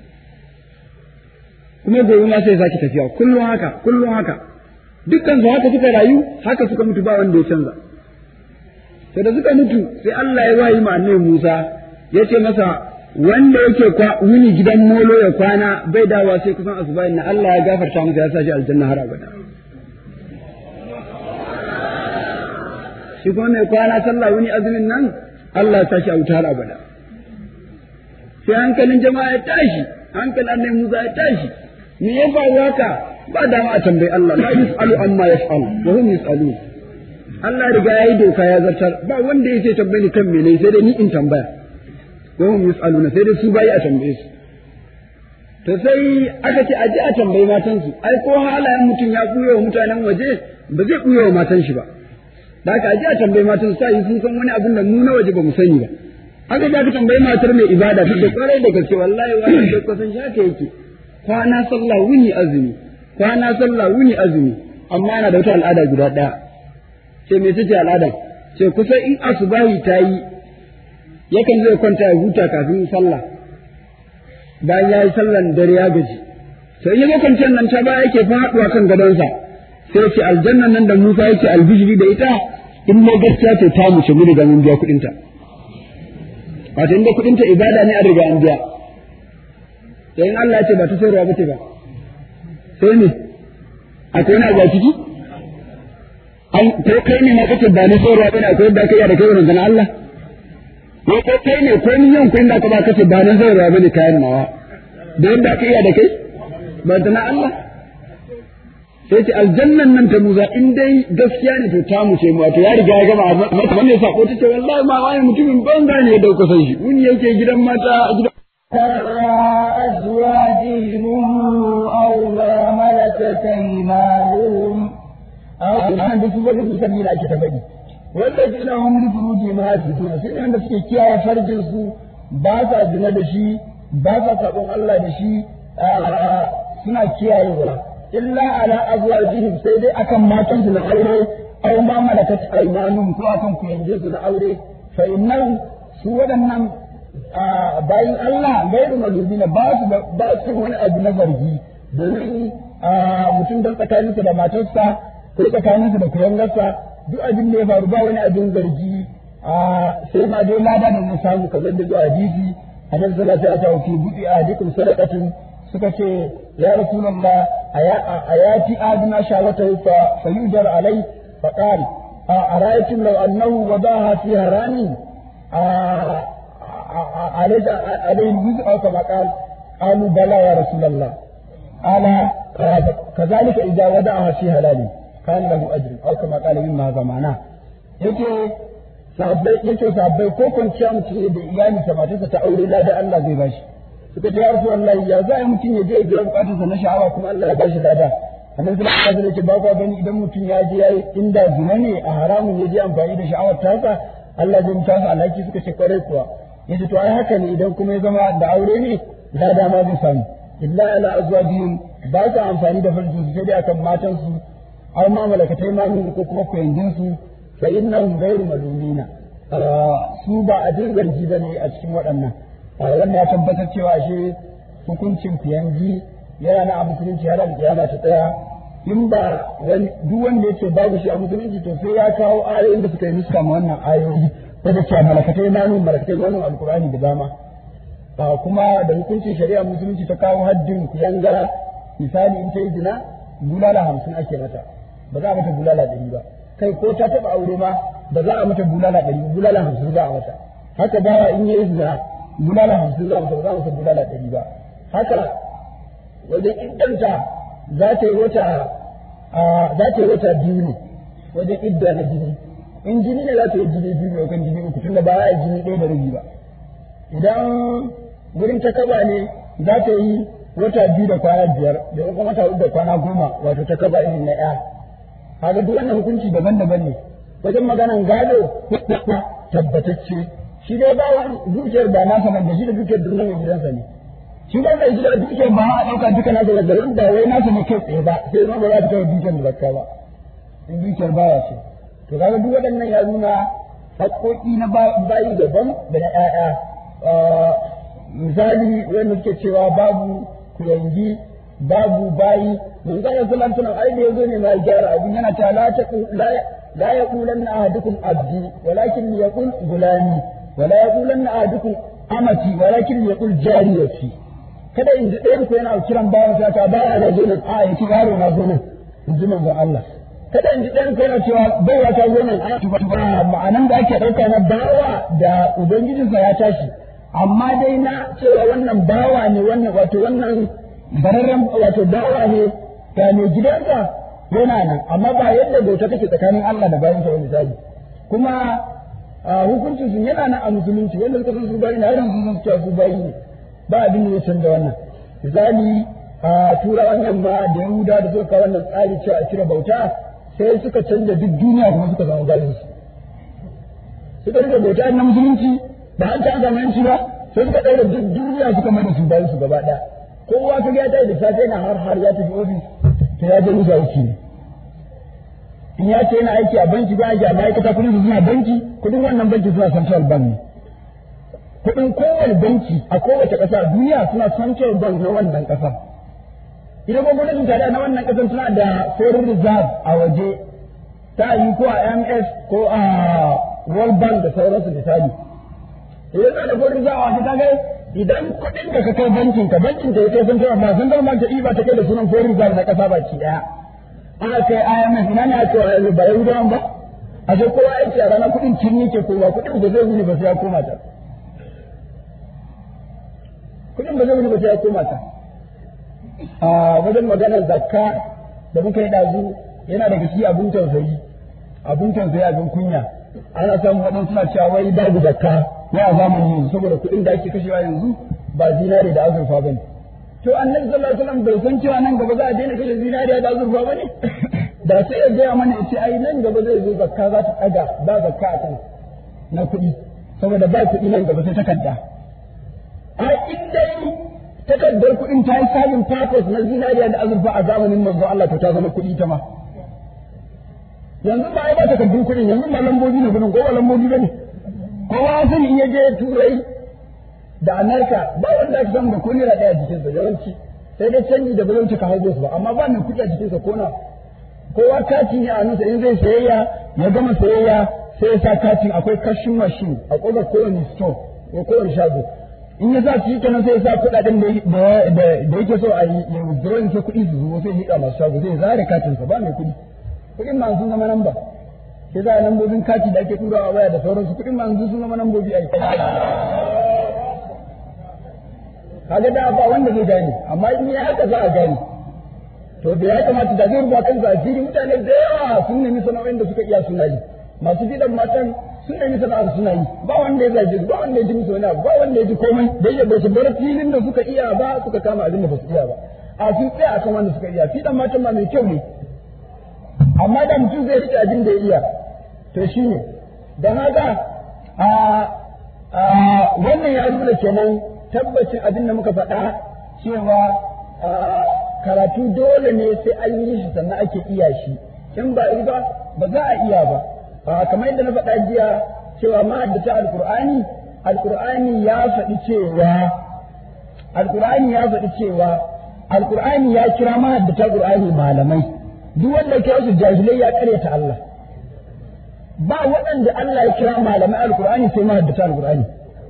Speaker 3: kuma gobe ma sai sake tafiya kullum haka kullum haka dukkan su haka suka rayu haka suka mutu ba wanda ya canza to da suka mutu sai Allah ya wayi ma annabi Musa ya ce masa wanda yake wuni gidan molo ya kwana bai dawowa sai kusan asubahi na Allah ya gafarta masa ya sa shi aljanna har abada shi kuma mai kwana sallah wuni azumin nan Allah ya tashi a wuta har abada sai hankalin jama'a ya tashi hankalin annabi Musa ya tashi me ya faru haka ba dama a tambayi Allah la yus'alu amma yaf'alu wa hum yus'alun Allah riga yayi doka ya zartar ba wanda yake tambaye ni kan mene sai dai ni in tambaya wa hum yus'aluna sai dai su bayi a tambaye su to sai aka ce aje a tambayi matansu ai ko halayen mutum ya buye wa mutanen waje ba zai buye wa matan shi ba da aka aje a tambayi matan su sai sun san wani abin da mu na waje ba mu sani ba aka je aka tambayi matar mai ibada ta da kwarai da gaske wallahi wannan da kusan shaka yake kwana sallah wuni azumi kwana sallah wuni azumi amma yana da wata al'ada guda ɗaya ce me take al'ada ce kusa in asubahi ta yi yakan zai kwanta ya huta kafin sallah bayan ya yi sallan dare ya gaji sai ya zo kwanciyar nan ta baya yake faɗuwa kan gadonsa sai ce aljannan nan da Musa yake albishiri da ita in ma gaskiya ce ta muce mu riga mun biya kuɗinta wato inda kuɗinta ibada ne a riga an biya sai in Allah ya ce ba ta sayarwa ba ce ba sai ne akwai wani abu a ciki an ko kai ne ma kace ba ni sayarwa bane akwai yadda aka yi da kai wannan Allah ko ko kai ne ko ni yan kun da ka ba kace ba ni sayarwa bane kayan nawa da yadda aka yi da kai ba da na Allah sai ce aljannan nan ta muza in dai gaskiya ne to ta mu ce mu wato ya riga ya gama mata wannan sako ta ce wallahi ma wani mutumin banza ne da kuka san shi wuni yake gidan mata a gidan
Speaker 1: أزواجهم أو ما ملكت أيمانهم أو ما بسبب سبيل أكتبني والذين هم لفروجهم حافظون سنة عند سكي كيا فرجنسو باسا زنا دشي باسا سابون الله دشي suna kiyayewa illa ala azwajihim sai dai akan matan su na aure aw ma malakat aymanuhum ko akan kuyanje su na aure fa innahu su waɗannan bayan Allah gairu mazubina ba su ba su wani abu na zargi domin mutum don tsakaninsa da matarsa ko tsakaninsa da kuyangarsa duk abin da ya faru ba wani abin zargi sai ma dai lada da zai samu kamar da zuwa hadisi annabi sallallahu alaihi wasallam fi budi ahdikum sadaqatin suka ce ya rasulullah ayati aduna shawata fa fayudar alai fa qal ara'aytum law annahu wadaha fi harani عليه عليه الجزء أو كما قال قالوا بلى يا رسول الله قال كذلك إذا ودعها في هلال كان له أجر أو كما قال مما هذا معناه yake sabbai yake sabbai ko kwanciya mutum da iyali ta matarsa ta aure lada Allah zai bashi suka ce ya Rasulullahi ya za a mutum ya je ya biya bukatarsa na sha'awa kuma Allah ya bashi lada annabi sallallahu alaihi wasallam yake ba ku gani idan mutum ya je yayi inda zina ne a haramun ya je amfani da sha'awar tasa Allah zai mutu su alhaki suka ce kwarai kuwa yace to ai haka ne idan kuma ya zama da aure ne da dama zai samu illa ala azwajihim ba sa amfani da farjin su sai dai akan matan su aw ma malakatai ma ko kuma koyangin su fa innahum ghayru malumina su ba a dirgarji bane a cikin waɗannan wannan ya tabbatar cewa shi hukuncin kuyangi yana na a musulunci har alƙiyama ta tsaya in ba duk wanda yake babu shi a musulunci to sai ya kawo ayoyin da suka yi nuska ma wannan ayoyi da cewa malakatai manu malakatai manu alkurani da dama ba kuma da hukuncin shari'a musulunci ta kawo haddin kuyanga misali in ta yi zina bulala hamsin ake mata ba za a mata bulala ɗari ba kai ko ta taɓa aure ma ba za a mata bulala ɗari ba bulala hamsin za a mata haka bawa in yi zina bulala hamsin za a mata ba za a mata bulala ɗari ba haka wajen iddanta za ta yi wata za ta yi wata biyu ne wajen idda na jini in jini ne za ta yi jini biyu ne kan jini uku tunda ba a yi jini ɗaya da rabi ba idan gurin ta kaba ne za ta yi wata biyu da kwana biyar da kuma wata uku da kwana goma wato ta kaba irin na ɗaya kaga duk wannan hukunci daban-daban ne wajen maganan gado tabbatacce shi dai ba dukiyar ba nasa nan da shi da dukiyar durnan mai gidansa ne shi ba da gida dukiyar ba a ɗauka duka nasa da garin ba wai nasa ne kai tsaye ba sai ma ba za ta kawo dukiyar da zakka ba in dukiyar baya ce to kaga duk waɗannan ya nuna haƙoƙi na bayi daban da na ƴaƴa misali wanda suke cewa babu kuyangi babu bayi mun ga yanzu lan tunan ai da yazo ne mai gyara abin yana ta la ta la yaqulanna ahadukum abdi walakin yaqul gulani wala yaqulanna ahadukum amati walakin yaqul jariyati kada in ji ɗayan ku yana kiran bawan sa ta baya da zo nan a yace yaro na zo nan in ji manzon Allah kada in ji ɗan kai na cewa baiwa ta zo nan a ma'anan da ake ɗauka na bawa da ubangijinsa ya tashi amma dai na cewa wannan bawa ne wannan wato wannan bararren wato bawa ne ga mai gidansa yana nan amma ba yadda bauta take tsakanin Allah da bayansa wani misali kuma hukuncin su yana nan a musulunci wanda suka san su bayi na irin sun san cewa su bayi ne ba abin da ya canza wannan misali a turawan yamma da yahuda da suka kawo wannan tsari cewa a cire bauta sai suka canza duk duniya kuma suka zama bayan su suka rike bauta na musulunci ba an canza yanci ba sai suka ɗaura duk duniya suka mai da su bayan su gaba ɗaya kowa ka ya tashi da safe na har har ya tafi ofis to ya je musa aiki ne in ya ce yana aiki a banki ba aiki a ma'aikata kudin su suna banki kudin wannan banki suna central bank ne kudin kowane banki a kowace ƙasa a duniya suna central bank na wannan ƙasa idan kuma gwamnatin tarayya na wannan ƙasar suna da foreign reserve a waje ta yi ko a ms ko a world bank da sauransu misali idan na da foreign reserve a waje ta kai idan kuɗin da ka kai bankin ka bankin da ya kai sun tara ba sun zama ta iba ta kai da sunan foreign reserve na ƙasa baki ɗaya ana kai IMF ina ne ake wa ba Yahudawan ba a ce kowa yake a ranar kuɗin kin yake ko ba kuɗin ba zai wuni ba sai ya koma ta kuɗin ba zai wuni ba sai ya koma ta a wajen maganar zakka da muka yi ɗazu yana daga shi abin tausayi abin tausayi abin kunya ana samun waɗansu suna cewa wai babu zakka ya zamani yanzu saboda kuɗin da ake kashewa yanzu ba zinare da azurfa ba ne to annabi sallallahu alaihi wasallam bai san cewa nan gaba za a daina kashe zinariya da azurfa ba ne da sai ya gaya mana ya ce ai nan gaba zai zo zakka za ta ɗaga ba zakka a kan na kuɗi saboda ba kuɗi nan gaba sai takarda a dai takardar kuɗin ta yi sabin purpose na zinariya da azurfa a zamanin manzo Allah to ta zama kuɗi ta ma yanzu ba ai ba takardun kuɗin yanzu ba lambobi ne kuɗin ko ba lambobi ba ne kowa sani in ya je turai da Amerika ba wanda aka samu da ko naira ɗaya jikinsa yawanci sai dai canji da ba zai cika haihuwa ba amma ba mai kuɗi a jikinsa ko na kowa kati ne a nusa in zai sayayya ya gama sayayya sai ya sa katin akwai kashin mashin a ƙofar kowane store ko kowane shago
Speaker 3: in ya sa su yi kenan sai ya sa kuɗaɗen da yake so a yi ya withdrawing sai kuɗi su zuwa sai ya masu shago sai zare katinsa ba mai kuɗi kuɗin ma sun zama namba sai za a lambobin kati da ake turawa waya da sauransu kuɗin ma sun zama nambobi a yi kaga da ba wanda zai gane amma in ya haka za a gane to da ya kamata da zai rubuta kansa a fili mutane da yawa sun nemi sana'o'in da suka iya suna yi masu gidan matan sun nemi sana'ar suna yi ba wanda ya zage ba wanda ya ji musu wani ba wanda ya ji komai da ya bai bar filin da suka iya ba suka kama abin da ba su iya ba a sun tsaya akan wanda suka iya fidan matan ma mai kyau ne amma da mutum zai rike abin da ya iya to shine dan haka a wannan ya nuna kenan tabbacin abin da muka faɗa cewa karatu dole ne sai an yi shi sannan ake iya shi in ba yi ba ba za a iya ba kamar yadda na faɗa jiya cewa mahaddata alkur'ani alkur'ani ya faɗi cewa alkur'ani ya faɗi cewa alkur'ani ya kira mahaddata alkur'ani malamai duk wanda kira su jahilai ya karyata Allah ba waɗanda Allah ya kira malamai alkur'ani sai mahaddata alkur'ani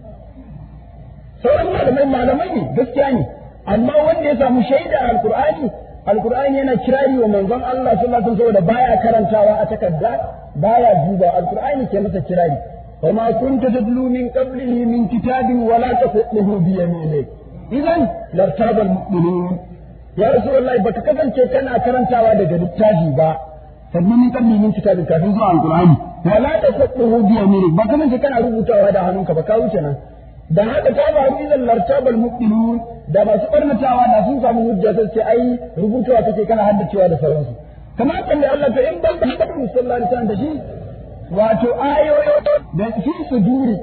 Speaker 3: sauran malamai malamai ne gaskiya ne amma wanda ya samu shaida a alkur'ani alkur'ani yana kirari wa manzon Allah sallallahu alaihi wasallam baya karantawa a takarda baya duba alkur'ani ke masa kirari wa ma kunta tadlu min qablihi min kitabin wala taqutuhu bi yaminik idan lartabal mu'minun ya rasulullahi baka kasance kana karantawa daga littafi ba sannan min qabli min kitabin kafin zuwa alkur'ani wala taqutuhu bi yaminik ba kasance kana rubutawa da hannunka ba ka wuce nan da haka ta faru idan lartabal mu'minun da masu barnatawa da sun samu hujja sai ce ai rubutawa kake kana haddacewa da sauransu kamar kan da Allah ta in ban da haka sallallahu alaihi wasallam da shi wato ayoyo da fi suduri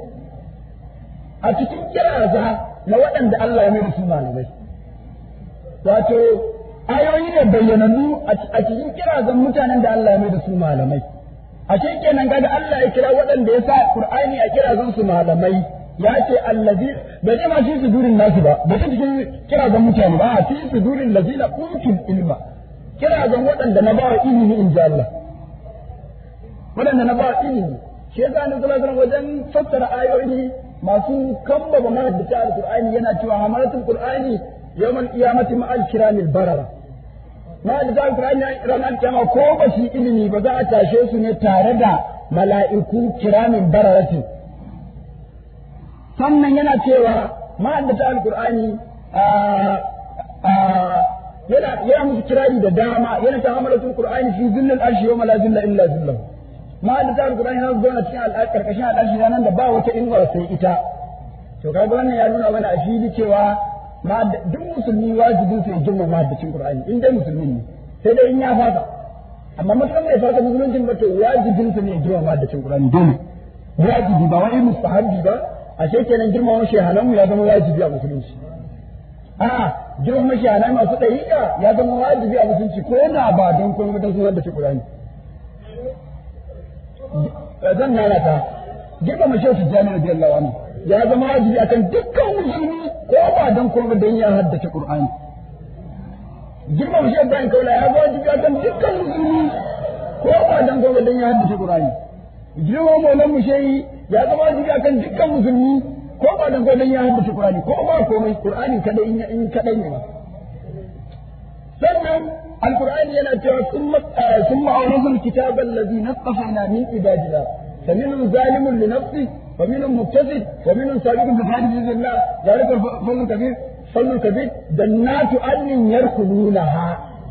Speaker 3: a cikin kiraza na waɗanda Allah ya mai da su malamai wato ayoyi ne bayyanannu a cikin kirazan mutanen da Allah ya mai da su malamai a kenan kaga Allah ya kira waɗanda ya sa Qur'ani a kirazan su malamai ya ce allazi bai ce ma fi sudurin nasu ba bai ce cikin kirazan mutane ba a fi sudurin lazina utul ilma kirazan waɗanda na bawa ilimi in ji Allah waɗanda na bawa ilimi shi yasa ni sallallahu alaihi wajen fassara ayoyi masu kambaba mahaddata alqur'ani yana cewa hamalatul qur'ani yawmal qiyamati ma'al kiramil barara mahaddata alqur'ani ranar kiyama ko ba su ilimi ba za a tashe su ne tare da mala'iku kiramin bararatin sannan yana cewa ma'addata alkur'ani yana yana musu kirari da dama yana ta hamalatul qur'ani fi zillil arshi yawma la zilla illa zillah ma'addata alkur'ani yana zauna cikin alƙarƙashin al'arshi ranar da ba wata inuwar sai ita to kaga wannan ya nuna mana a fili cewa duk musulmi wajibin sai girma ma'addacin qur'ani in dai musulmi ne sai dai in ya fasa amma mutum bai fasa musuluncin ba to wajibin sa ne girma ma'addacin qur'ani dole wajibi ba wai mustahabbi ba ashe kenan girmama shehananmu ya zama wajibi a musulunci a'a girmama shehanai masu ɗariƙa ya zama wajibi a musulunci ko da ba don kuma don sunan da shi Qur'ani zan nana ta girmama shehu Tijjani radiyallahu anhu ya zama wajibi akan dukkan musulmi ko ba don kuma don ya haddace Qur'ani girmama shehu Ibrahim Kaula ya zama wajibi akan dukkan musulmi ko ba don kuma don ya haddace Qur'ani girmama maulan mu shehi ya zama wajibi akan dukkan musulmi ko ba dan gwadon ya haddace Qur'ani ko ba komai Qur'ani kadai in in kadai ne ba sannan alqur'ani yana cewa summa summa awrasul kitaba allazi naqqafna min ibadina faminhum zalimun li nafsi wa minhum muktasib wa minhum sabiqun bi fadlillah zalika fadlun kabir fadlun kabir jannatu adnin yarkulunaha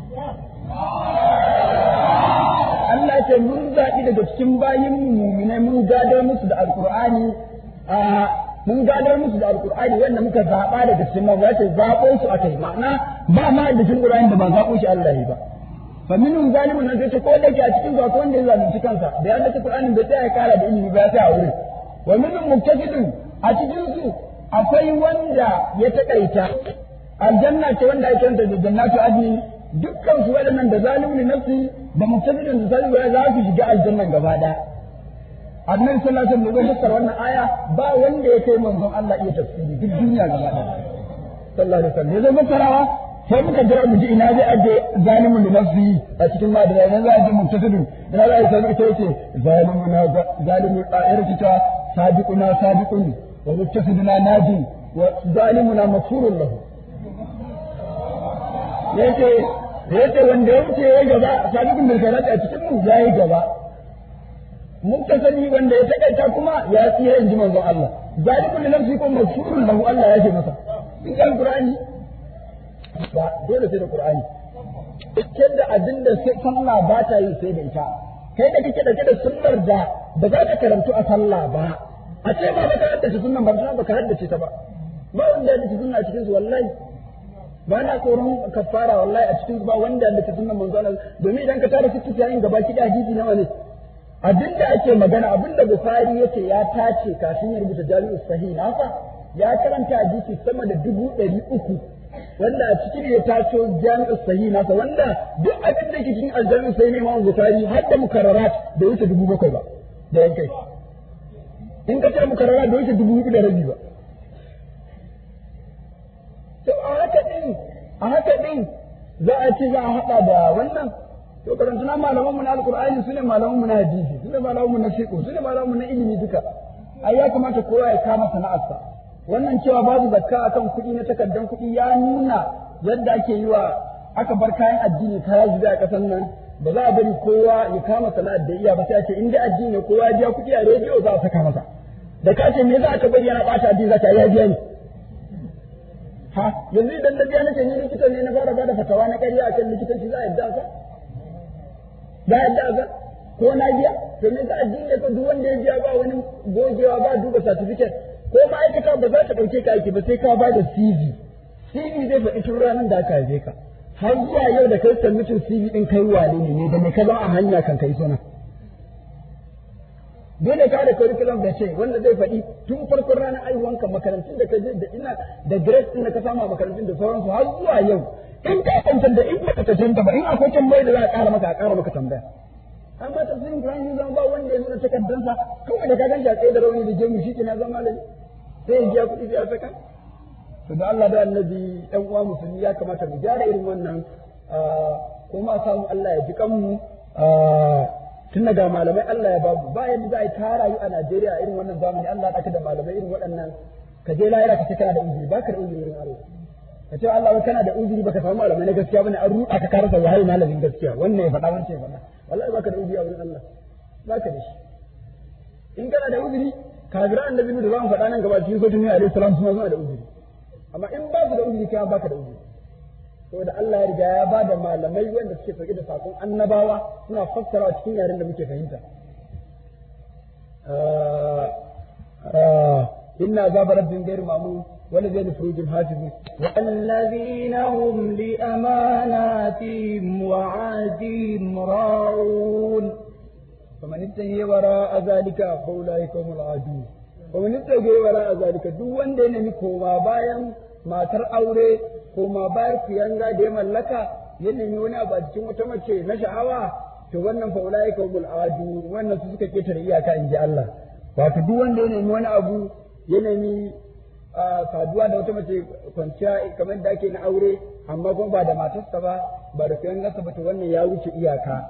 Speaker 3: Allah ce mun zaɓi daga cikin bayin muminai mun gadar musu da alkur'ani a mun gadar musu da alkur'ani wanda muka zaɓa daga cikin mu ya ce zaɓo su aka yi ma'ana ba ma da cikin qur'ani da ba zaɓo shi Allah yi ba fa minhum zalimun nan sai ko da ke a cikin zaɓo wanda ya zalunci kansa da ya dace qur'ani bai tsaya kara da ilimi ba ya tsaya a wurin wa minhum muktasidun a cikin su akwai wanda ya takaita aljanna ce wanda ake kanta da jannatu adni dukkan su waɗannan da zalimin nafsi da mutadin da zalimin ya za su shiga aljannan gaba ɗaya annabi sallallahu alaihi wasallam da fassara wannan aya ba wanda ya kai manzon Allah iya tafsiri duk duniya gaba ɗaya sallallahu alaihi wasallam ya fassarawa sai muka jira mu ji ina zai aje zalimin nafsi a cikin ma da idan za a je mutadin ina za a sai ita yace zalimuna zalimun da'ira kita sabiquna sabiqun wa mutasiduna najin
Speaker 1: wa zalimuna mafurun lahu yace yace wanda ya wuce ya gaba sabiqun bil khairat a cikin mu yayi gaba mun ta sani wanda ya takaita kuma ya tsira inji manzon Allah zalikun nafsi ko mafurun lahu Allah ya ce masa in kan qur'ani ba dole sai da qur'ani cikin da abin da sai sallah ba ta yi sai da ita kai da kake dauke da sunnar da ba za ka karantu a sallah ba a ce ba ka haddace sunnan ba ba ka haddace ta ba ba wanda ya sunna a cikin su wallahi ba na tsoron kafara wallahi a cikin ba wanda ya haddace sunnan manzo Allah domin idan ka tare fitu yayin gaba ki da hadisi nawa ne abin da ake magana abin da Bukhari yake ya tace kafin ya rubuta Jami'us Sahih nasa ya karanta hadisi sama da dubu ɗari uku wanda a cikin ya taso jami'u sahi nasa wanda duk abin da ke cikin aljami'u sahi ne Imam Bukhari har da mukarrarat da wuce dubu bakwai ba da yankai in ka ce mukarrarat da wuce dubu hudu da rabi ba to a haka din a haka din za a ce za a haɗa da wannan to karantuna malaman mu na alqur'ani sune malaman mu na hadisi sune malaman mu na fiqh sune malaman mu na ilimi duka ai ya kamata kowa ya kama sana'arsa wannan cewa babu zakka akan kuɗi na takardan kuɗi ya nuna yadda ake yi wa aka bar kayan addini kaya zuwa a ƙasar nan ba za a bari kowa ya kama sana'ar da iya ba sai a ce in dai addini ne kowa ya biya kuɗi a rediyo za a saka masa da ka ce me za ka bari yana ɓata addini za ta ya biya ni ha yanzu idan na biya nace ni likita ne na fara bada fatawa na ƙarya akan likitanci za a yadda ka za a yadda ka ko na biya to me za addini ne ko duk wanda ya biya ba wani gogewa ba duba certificate ko ma'aikata ba za ta ɗauke ka aiki ba sai ka ba da CV. CV zai faɗi tun ranar da aka haife ka. Har zuwa yau da kai submitin CV ɗin kai wane ne ne da me ka zama a hanya kan kai suna. Dole ka da curriculum da ce wanda zai faɗi tun farkon ranar aihuwanka makarantun da ka je da ina da grade ɗin da ka samu a makarantun da sauransu har zuwa yau. In ka cancanta in ba ka cancanta ba in akwai tambayar da za a ƙara maka a ƙara maka tambaya. Amma tafsirin Qur'ani zai zama ba wanda ya nuna takardansa kawai da ka gan shi a tsaye da rauni da jemu shi ke na zama malami. sai ya biya kuɗi sai a saka to da Allah da annabi ɗan uwa musulmi ya kamata mu gyara irin wannan kuma samu Allah ya ji kanmu tun daga malamai Allah ya babu ba yadda za a yi ta rayu a Najeriya irin wannan zamani Allah ya ɗaka da malamai irin waɗannan ka je lahira ka ce kana da uzuri baka da uzuri irin Allah ka ce Allah wai kana da uzuri baka samu malamai na gaskiya bane an ruɗa ka karasa wahayi malamin gaskiya wannan ya faɗa wancan ya faɗa wallahi baka da uzuri a wurin Allah baka da shi in kana da uzuri kafiran annabi da zamu faɗa nan gaba cikin sotun alaihi salam suna suna da uzuri amma in ba su da uzuri kai baka da uzuri saboda Allah ya riga ya ba da malamai wanda suke sauke da sakon annabawa suna fassara cikin yaren da muke fahimta inna azaba rabbin ghairu ma'mun والذين لفروجهم حافظون
Speaker 2: والذين هم لأماناتهم وعهدهم راعون
Speaker 1: فمن ابتغي وراء ذلك فاولئك هم العادون ومن ابتغي وراء ذلك duk wanda ya nemi koma bayan matar aure koma bayan kuyanga da ya mallaka ya nemi wani abu a cikin wata mace na sha'awa to wannan fa ulaika humul adu wannan su suka ketare iyaka inji Allah wato duk wanda ya nemi wani abu ya nemi saduwa da wata mace kwanciya kamar da ake na aure amma kuma ba da matarsa ba ba da kuyangarsa ba to wannan ya wuce iyaka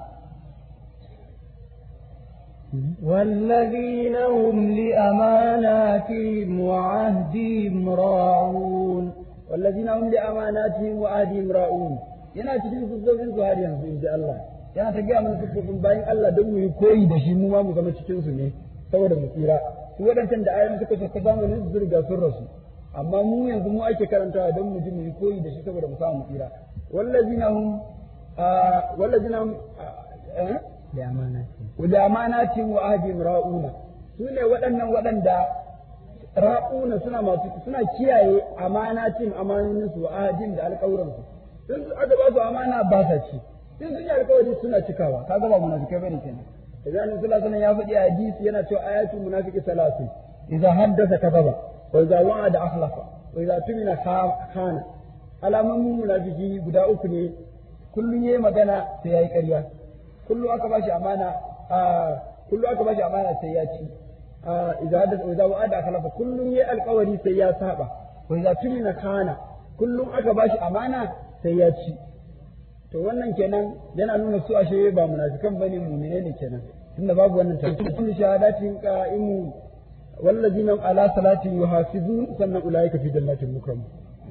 Speaker 2: والذين هم لأماناتهم وعهدهم راعون
Speaker 1: والذين هم لأماناتهم وعهدهم راعون yana cikin siffofin su har yanzu in ji Allah yana ta gaya mana siffofin bayan Allah don mu yi koyi da shi mu ma mu zama cikin su ne saboda mu tsira su waɗancan da ayoyin suka sauka zamanin su riga sun rasu amma mu yanzu mu ake karantawa don mu ji mu yi koyi da shi saboda mu samu mu tsira wallazina hum wallazina hum
Speaker 2: da amanati
Speaker 1: da amanatin wa ahdihim ra'una su ne waɗannan waɗanda ra'una suna masu suna kiyaye amanatin amanonin su wa ahdihim da alƙawuran su sun su aka ba su amana ba sa ci sun sun yi alƙawari suna cikawa kaga ba munafikai bane kenan idan annabi sallallahu alaihi ya faɗi a hadisi yana cewa ayatul munafiqi salasun idza haddasa kadaba wa idza wa'ada akhlafa wa idza tumina khana alamomin munafiki guda uku ne kullun yayi magana sai yayi ƙarya kullu aka bashi amana kullu aka bashi amana sai ya ci idza hadatha idza wa'ada akhlafa kullun yayi alƙawari sai ya saba wa idza tumina khana kullum aka bashi amana sai ya ci to wannan kenan yana nuna su ashe ba munafikan bane mu'mine ne kenan tunda babu wannan tantance shahadatin qa'imu
Speaker 3: wallazina ala salatin yuhafizun sannan ulaika fi jannatin mukramun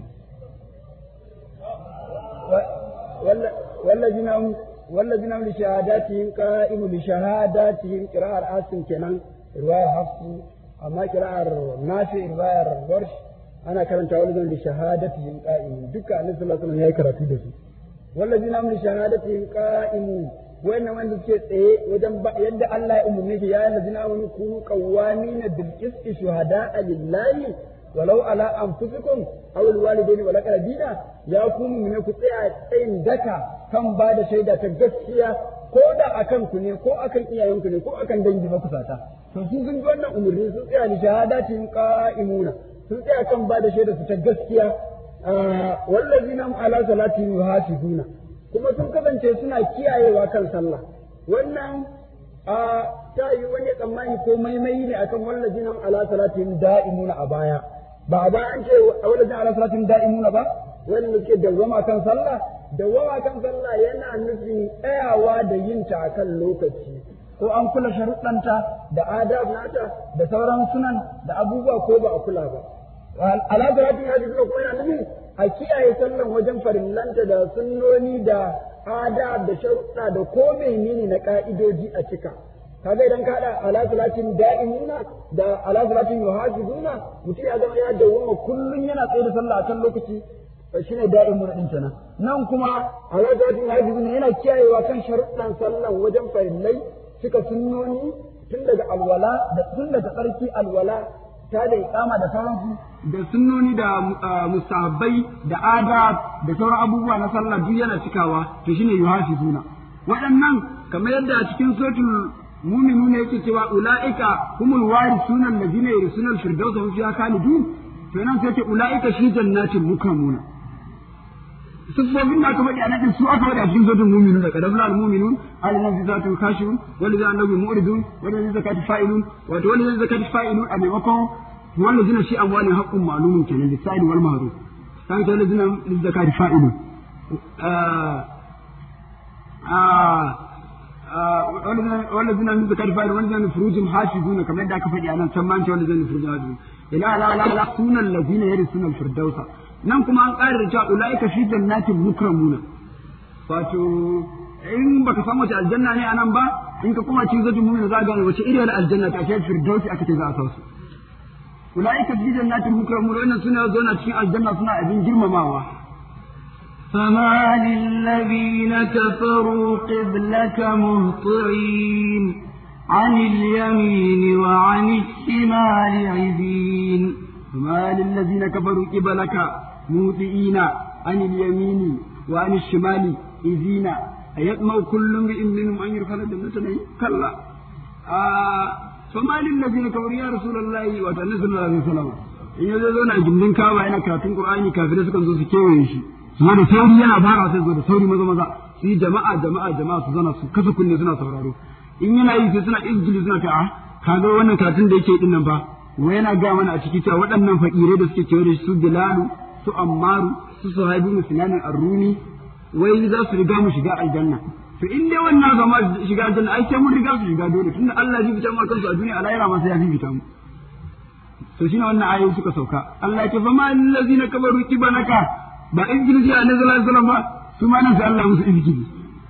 Speaker 3: والذين هم والذين هم لشهاداتهم قائم لشهاداتهم قراءة عاصم كنان رواية حفص أما قراءة نافع رواية ورش أنا كرنت والذين لشهادتهم قائمون دكا النبي صلى الله عليه وسلم هي كراتي دسو والذين هم لشهادتهم قائمون وإن من ذكر إيه وجنب يد الله أمنيه يا الذين آمنوا كونوا قوامين بالقسط شهداء لله walau ala anfusikum aw alwalidaini wal aqrabina ya ku ne ku tsaya tsayin daka kan ba da shaida ta gaskiya ko da akan ku ne ko akan iyayenku ne ko akan dangi makusata to sun sun wannan umurni sun tsaya ni shahadatin qa'imuna sun tsaya kan ba da shaida su ta gaskiya wallazina hum ala salatihim yuhafizuna kuma sun kasance suna kiyayewa kan sallah wannan a ta yi wani tsammani ko maimai ne akan wallazina hum ala salatihim da'imuna a baya ba a ba an ce a wajen ala salatin da'imuna ba wanda suke dawwama kan sallah dawwama kan sallah yana nufin tsayawa da yin ta akan lokaci ko an kula sharuɗanta da adab nata da sauran sunan da abubuwa ko ba a kula ba ala salatin ya ko kuma yana nufin a kiyaye sallan wajen farillanta da sunnoni da adab da sharuɗa da ko menene na ka'idoji a cika kaga idan ka hada ala salatin da'imuna da ala salatin yuhafizuna mutum ya zama ya dawoma kullun yana tsaye da sallah akan lokaci shine da'imuna din kenan nan kuma ala salatin yuhafizuna yana kiyayewa kan sharuɗan sallan wajen farillai suka sunnoni tun daga alwala da tun daga tsarki alwala ta da iqama da sauransu da sunnoni da mustahabbai da adab da sauran abubuwa na sallah duk yana cikawa to shine yuhafizuna waɗannan kamar yadda a cikin suratul mu'minuna yake cewa ulaika humul warisuna allazina yarisuna al-firdaus hum fiha khalidun to nan sai ce ulaika shi jannatin mukramuna sifofin da aka faɗi a nan su aka faɗi a cikin suratul mu'minun da kadabla al-mu'minun alladhina fi zatihim khashirun walladhina annabi mu'ridun walladhina zakati fa'ilun wato walladhina zakati fa'ilun a maimakon walladhina shi amwalin haqqun ma'lumun kenan lisa'il wal mahruf sai ta walladhina zakati fa'ilun والذين من ذكر فاعل والذين فروجهم حافظون كما يدعى كفدي أنا سمان والذين فروجهم حافظون لا لا لا لا سون الذين يرثون الفردوس nan kuma an ƙara da cewa ulaika fi jannatin mukramuna wato in baka san wace aljanna ne anan ba in ka kuma cikin zatu mu'mina za ka gane wace iriyar aljanna ta ce firdausi aka ce za a sausu ulaika fi jannatin mukramuna wannan suna zauna cikin aljanna suna abin girmamawa
Speaker 4: فما للذين كفروا قبلك مهطعين عن اليمين وعن الشمال عزين
Speaker 3: فما للذين كفروا قبلك مهطعين عن اليمين وعن الشمال عزين أيطمع كل امرئ منهم أن يدخل الجنة كلا آه فما للذين كفروا يا رسول الله وتنزل صلى الله عليه وسلم in ya zo na gindin kawa yana karatun qur'ani kafirai sukan zo su kewaye shi su zo da sauri yana fara sai zo da sauri maza maza su yi jama'a jama'a jama'a su zana su kasa kunne suna sauraro in yana yi sai suna izgili suna ta kaga wannan karatun da yake din nan fa wai yana ga mana a ciki cewa waɗannan fakirai da suke kewaye da su bilalu su ammaru su suhaibu muslimin ar-rumi wai za su riga mu shiga aljanna to in dai wannan zama shiga aljanna ai sai mun riga su shiga dole tunda Allah ya fita mu kansu a duniya a lahira ma sai ya fita mu to shine wannan ayoyi suka sauka Allah ya ce fa ma allazina kabaru kibanaka ba izgili ji annabi sallallahu alaihi wasallam ba su ma nan sai Allah musu izgili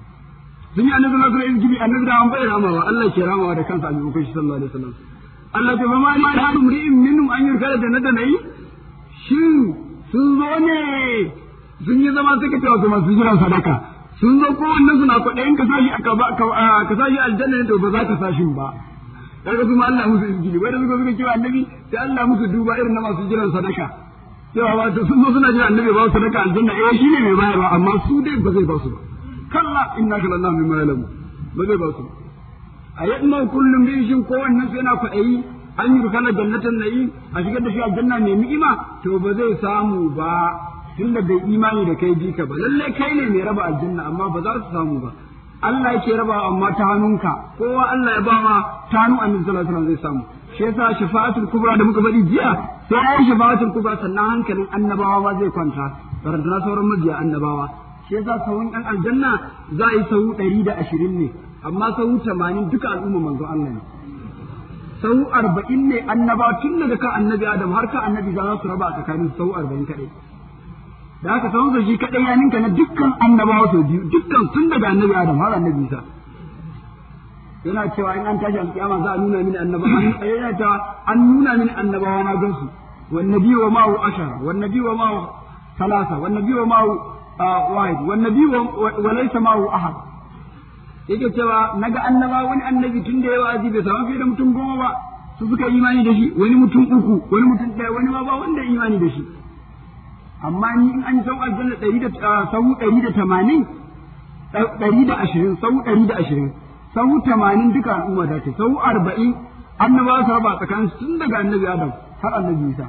Speaker 3: sun yi annabi sallallahu alaihi wasallam izgili annabi da an bai ramawa Allah ke ramawa da kansa a maimakon shi sallallahu alaihi wasallam Allah ya ce fa ma li ahadum ri'in minhum an yurkala jannatan nayi shin sun zo ne sun yi zama suka ce wasu masu jiran sadaka sun zo kowannen suna kwaɗayin ka sashi ka sashi aljanna ne to ba za ka sashin ba kaga su ma Allah musu izgili wai da suka suka kira annabi sai Allah musu duba irin na masu jiran sadaka cewa wato sun zo suna jiran annabi ba su sadaka aljanna eh shine mai bayarwa amma su dai ba zai ba su ba kalla innaka lillahi mimma ya'lamu ba zai ba su ba a yadda kullum bin shin kowannen su yana kwaɗayi an yi rukana jannatin nayi a shigar da shi aljanna mai ni'ima to ba zai samu ba tunda bai imani da kai jika ba lalle kai ne mai raba aljanna amma ba za su samu ba Allah yake raba amma ta hannunka kowa Allah ya ba ma ta hannun annabi sallallahu alaihi wasallam zai samu shi yasa shafa'atul kubra da muka faɗi jiya sai ai shafa'atul kubra sannan hankalin annabawa ma zai kwanta barantana sauran mabiya annabawa shi yasa sahun ɗan aljanna za a yi sahu ɗari da ashirin ne amma sahu tamanin duka al'umma manzo Allah ne sau arba'in ne annaba tun daga kan annabi adam har kan annabi za su raba a tsakanin sau arba'in kaɗai da haka sau shi kaɗai ya ninka na dukkan annabawa sau biyu dukkan tun daga annabi adam har annabi isa yana cewa in an tashi alƙiyama za a nuna mini annaba yana cewa an nuna mini annabawa na gansu wan nabi wa ma'u ashara wan nabi wa ma'u talasa wan nabi wa ma'u wahid wan nabi wa laysa ma'u ahad yake cewa naga annaba wani annabi tun da yawa aji bai samu fiye da mutum goma ba su suka imani da shi wani mutum uku wani mutum ɗaya wani ma ba wanda imani da shi amma ni in an sau aljanna ɗari da sau ɗari da tamanin ɗari da ashirin sau ɗari da ashirin sau tamanin duka al'umma da ce sau arba'in annaba su raba tsakanin tun daga annabi adam har annabi isa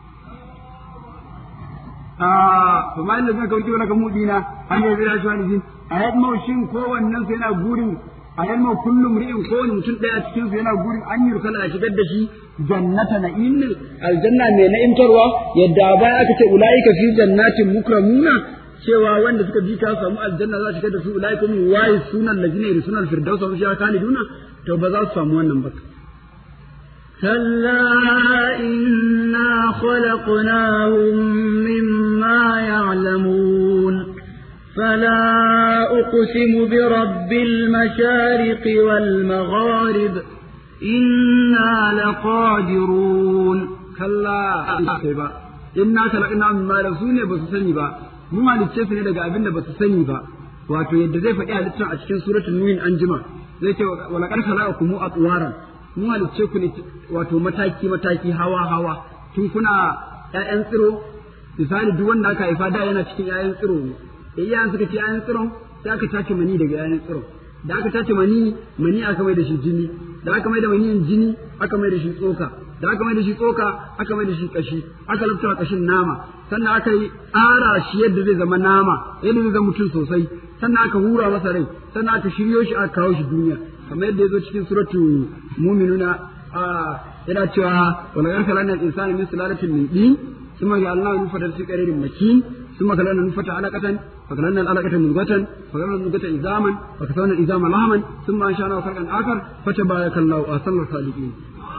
Speaker 3: fa ma inda zaka wuce wala mudina an yi zira shi wani a yadda shin kowannen su yana gurin a yadda kullum ri'in kowane mutum ɗaya cikin su yana gurin an yi rukala a shigar da shi jannata na'im ne aljanna mai na'imtarwa yadda baya aka ce ulaika fi jannatin mukramuna cewa wanda suka bi ka samu aljanna za su shigar da su ulaika min wayi sunan lajina sunan firdausa wa shiya khaliduna to ba za su samu wannan ba
Speaker 4: كلا إنا خلقناهم مما يعلمون فلا أقسم برب المشارق والمغارب إنا لقادرون
Speaker 3: كلا إنا خلقناهم مما رسولنا بس سني با mu halicce su ne daga abin da ba su sani ba wato yadda zai faɗi halittar a cikin suratul nuhin an jima zai ce wala qad khalaqakum atwaran mu halicce ku ne wato mataki mataki hawa hawa tun kuna ƴaƴan tsiro misali duk wanda aka haifa da yana cikin ƴaƴan tsiro ne iyayen suka ce ƴaƴan tsiron sai aka tace mani daga ƴaƴan tsiron da aka tace mani mani aka mai da shi jini da aka mai da maniyin jini aka mai da shi tsoka da aka mai da shi tsoka aka mai da shi kashi aka lafta kashin nama sannan aka yi tsara shi yadda zai zama nama yadda zai zama mutum sosai sannan aka hura masa rai sannan aka shiryo shi aka kawo shi duniya kamar yadda ya zo cikin suratu muminuna yana cewa wala yan kalana insani min sulalatin min din ثم جعلناه نطفة في قرير مكين ثم خلقنا النطفة علقة فخلقنا العلقة مضغة فخلقنا المضغة عظاما فكسونا العظام لحما ثم أنشأناه خلقا آخر فتبارك الله أحسن الخالقين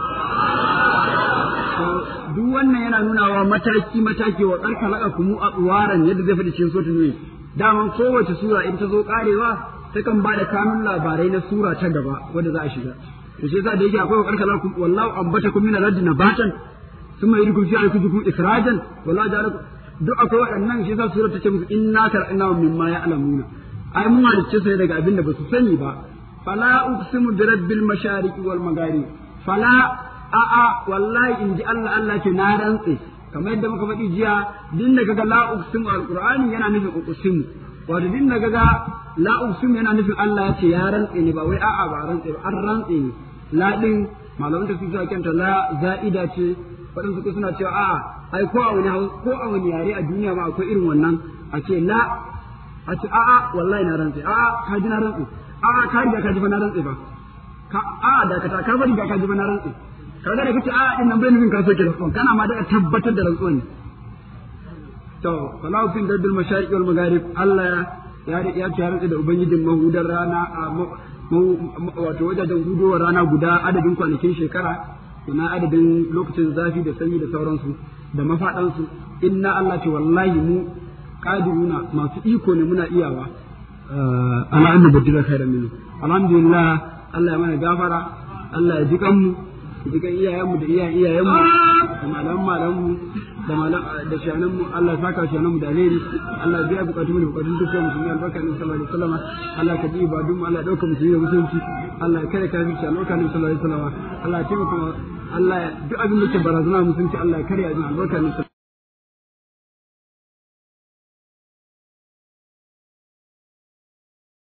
Speaker 3: duk wannan yana nuna wa mataki mataki wa tsarka laka kumu a tsuwaran yadda zai faɗi cikin sotin ne daman kowace sura in ta zo karewa takan ba da kanun labarai na sura ta gaba wadda za a shiga to shi yasa da yake akwai wa tsarka laka wallahu abbatakum min al-ardi nabatan ثم يريكم في أنفسكم إخراجا ولا جعلكم duk akwai waɗannan shi yasa sura ta ce musu inna kar'ina mimma ya'lamuna ai mun halicce su daga abin da ba su sani ba fala uqsimu bi rabbil mashariqi wal magharib fala a a wallahi in ji Allah Allah ke na rantse kamar yadda muka faɗi jiya din da kaga la uqsimu alqur'ani yana nufin uqsimu wato din da kaga la uqsimu yana nufin Allah ya ce ya rantse ne ba wai a'a ba rantse ba an rantse ne la din malaman da suke kanta la za'ida ce waɗansu ko suna cewa a'a ai ko a wani ko a wani yare a duniya ma akwai irin wannan a ce la a ce a'a wallahi na rantse a'a ka ji na rantse a'a ka riga ka ji ba na rantse ba ka a'a da ka ka bari da ka ji ba na rantse kaga da kace a'a din nan bai nufin ka soke rantsuwan kana ma da tabbatar da rantsuwan ne to falahu fin dadul mashariq wal magharib Allah ya ya ce ya rantse da ubangijin mahudar rana wato wajajen hudowar rana guda adadin kwanakin shekara ina adadin lokacin zafi da sanyi da sauransu da mafaɗansu inna Allah ce wallahi mu qadiruna masu iko ne muna iyawa ala an nubdila khairan minhu alhamdulillah Allah ya mana gafara Allah ya ji kanmu ya ji kan iyayenmu da iyayen iyayenmu da malaman malamanmu da malam da shananmu Allah ya saka shananmu da alheri Allah ya biya bukatun mu da bukatun dukkan musulmi albarka ne sallallahu alaihi wasallam Allah ka ji ibadun mu Allah ya dauka musulmi da musulunci Allah ya kare kafirci albarka ne sallallahu alaihi wasallam Allah ya taimaka Allah duk abin da ke barazana musulunci Allah ya kare a albarka ne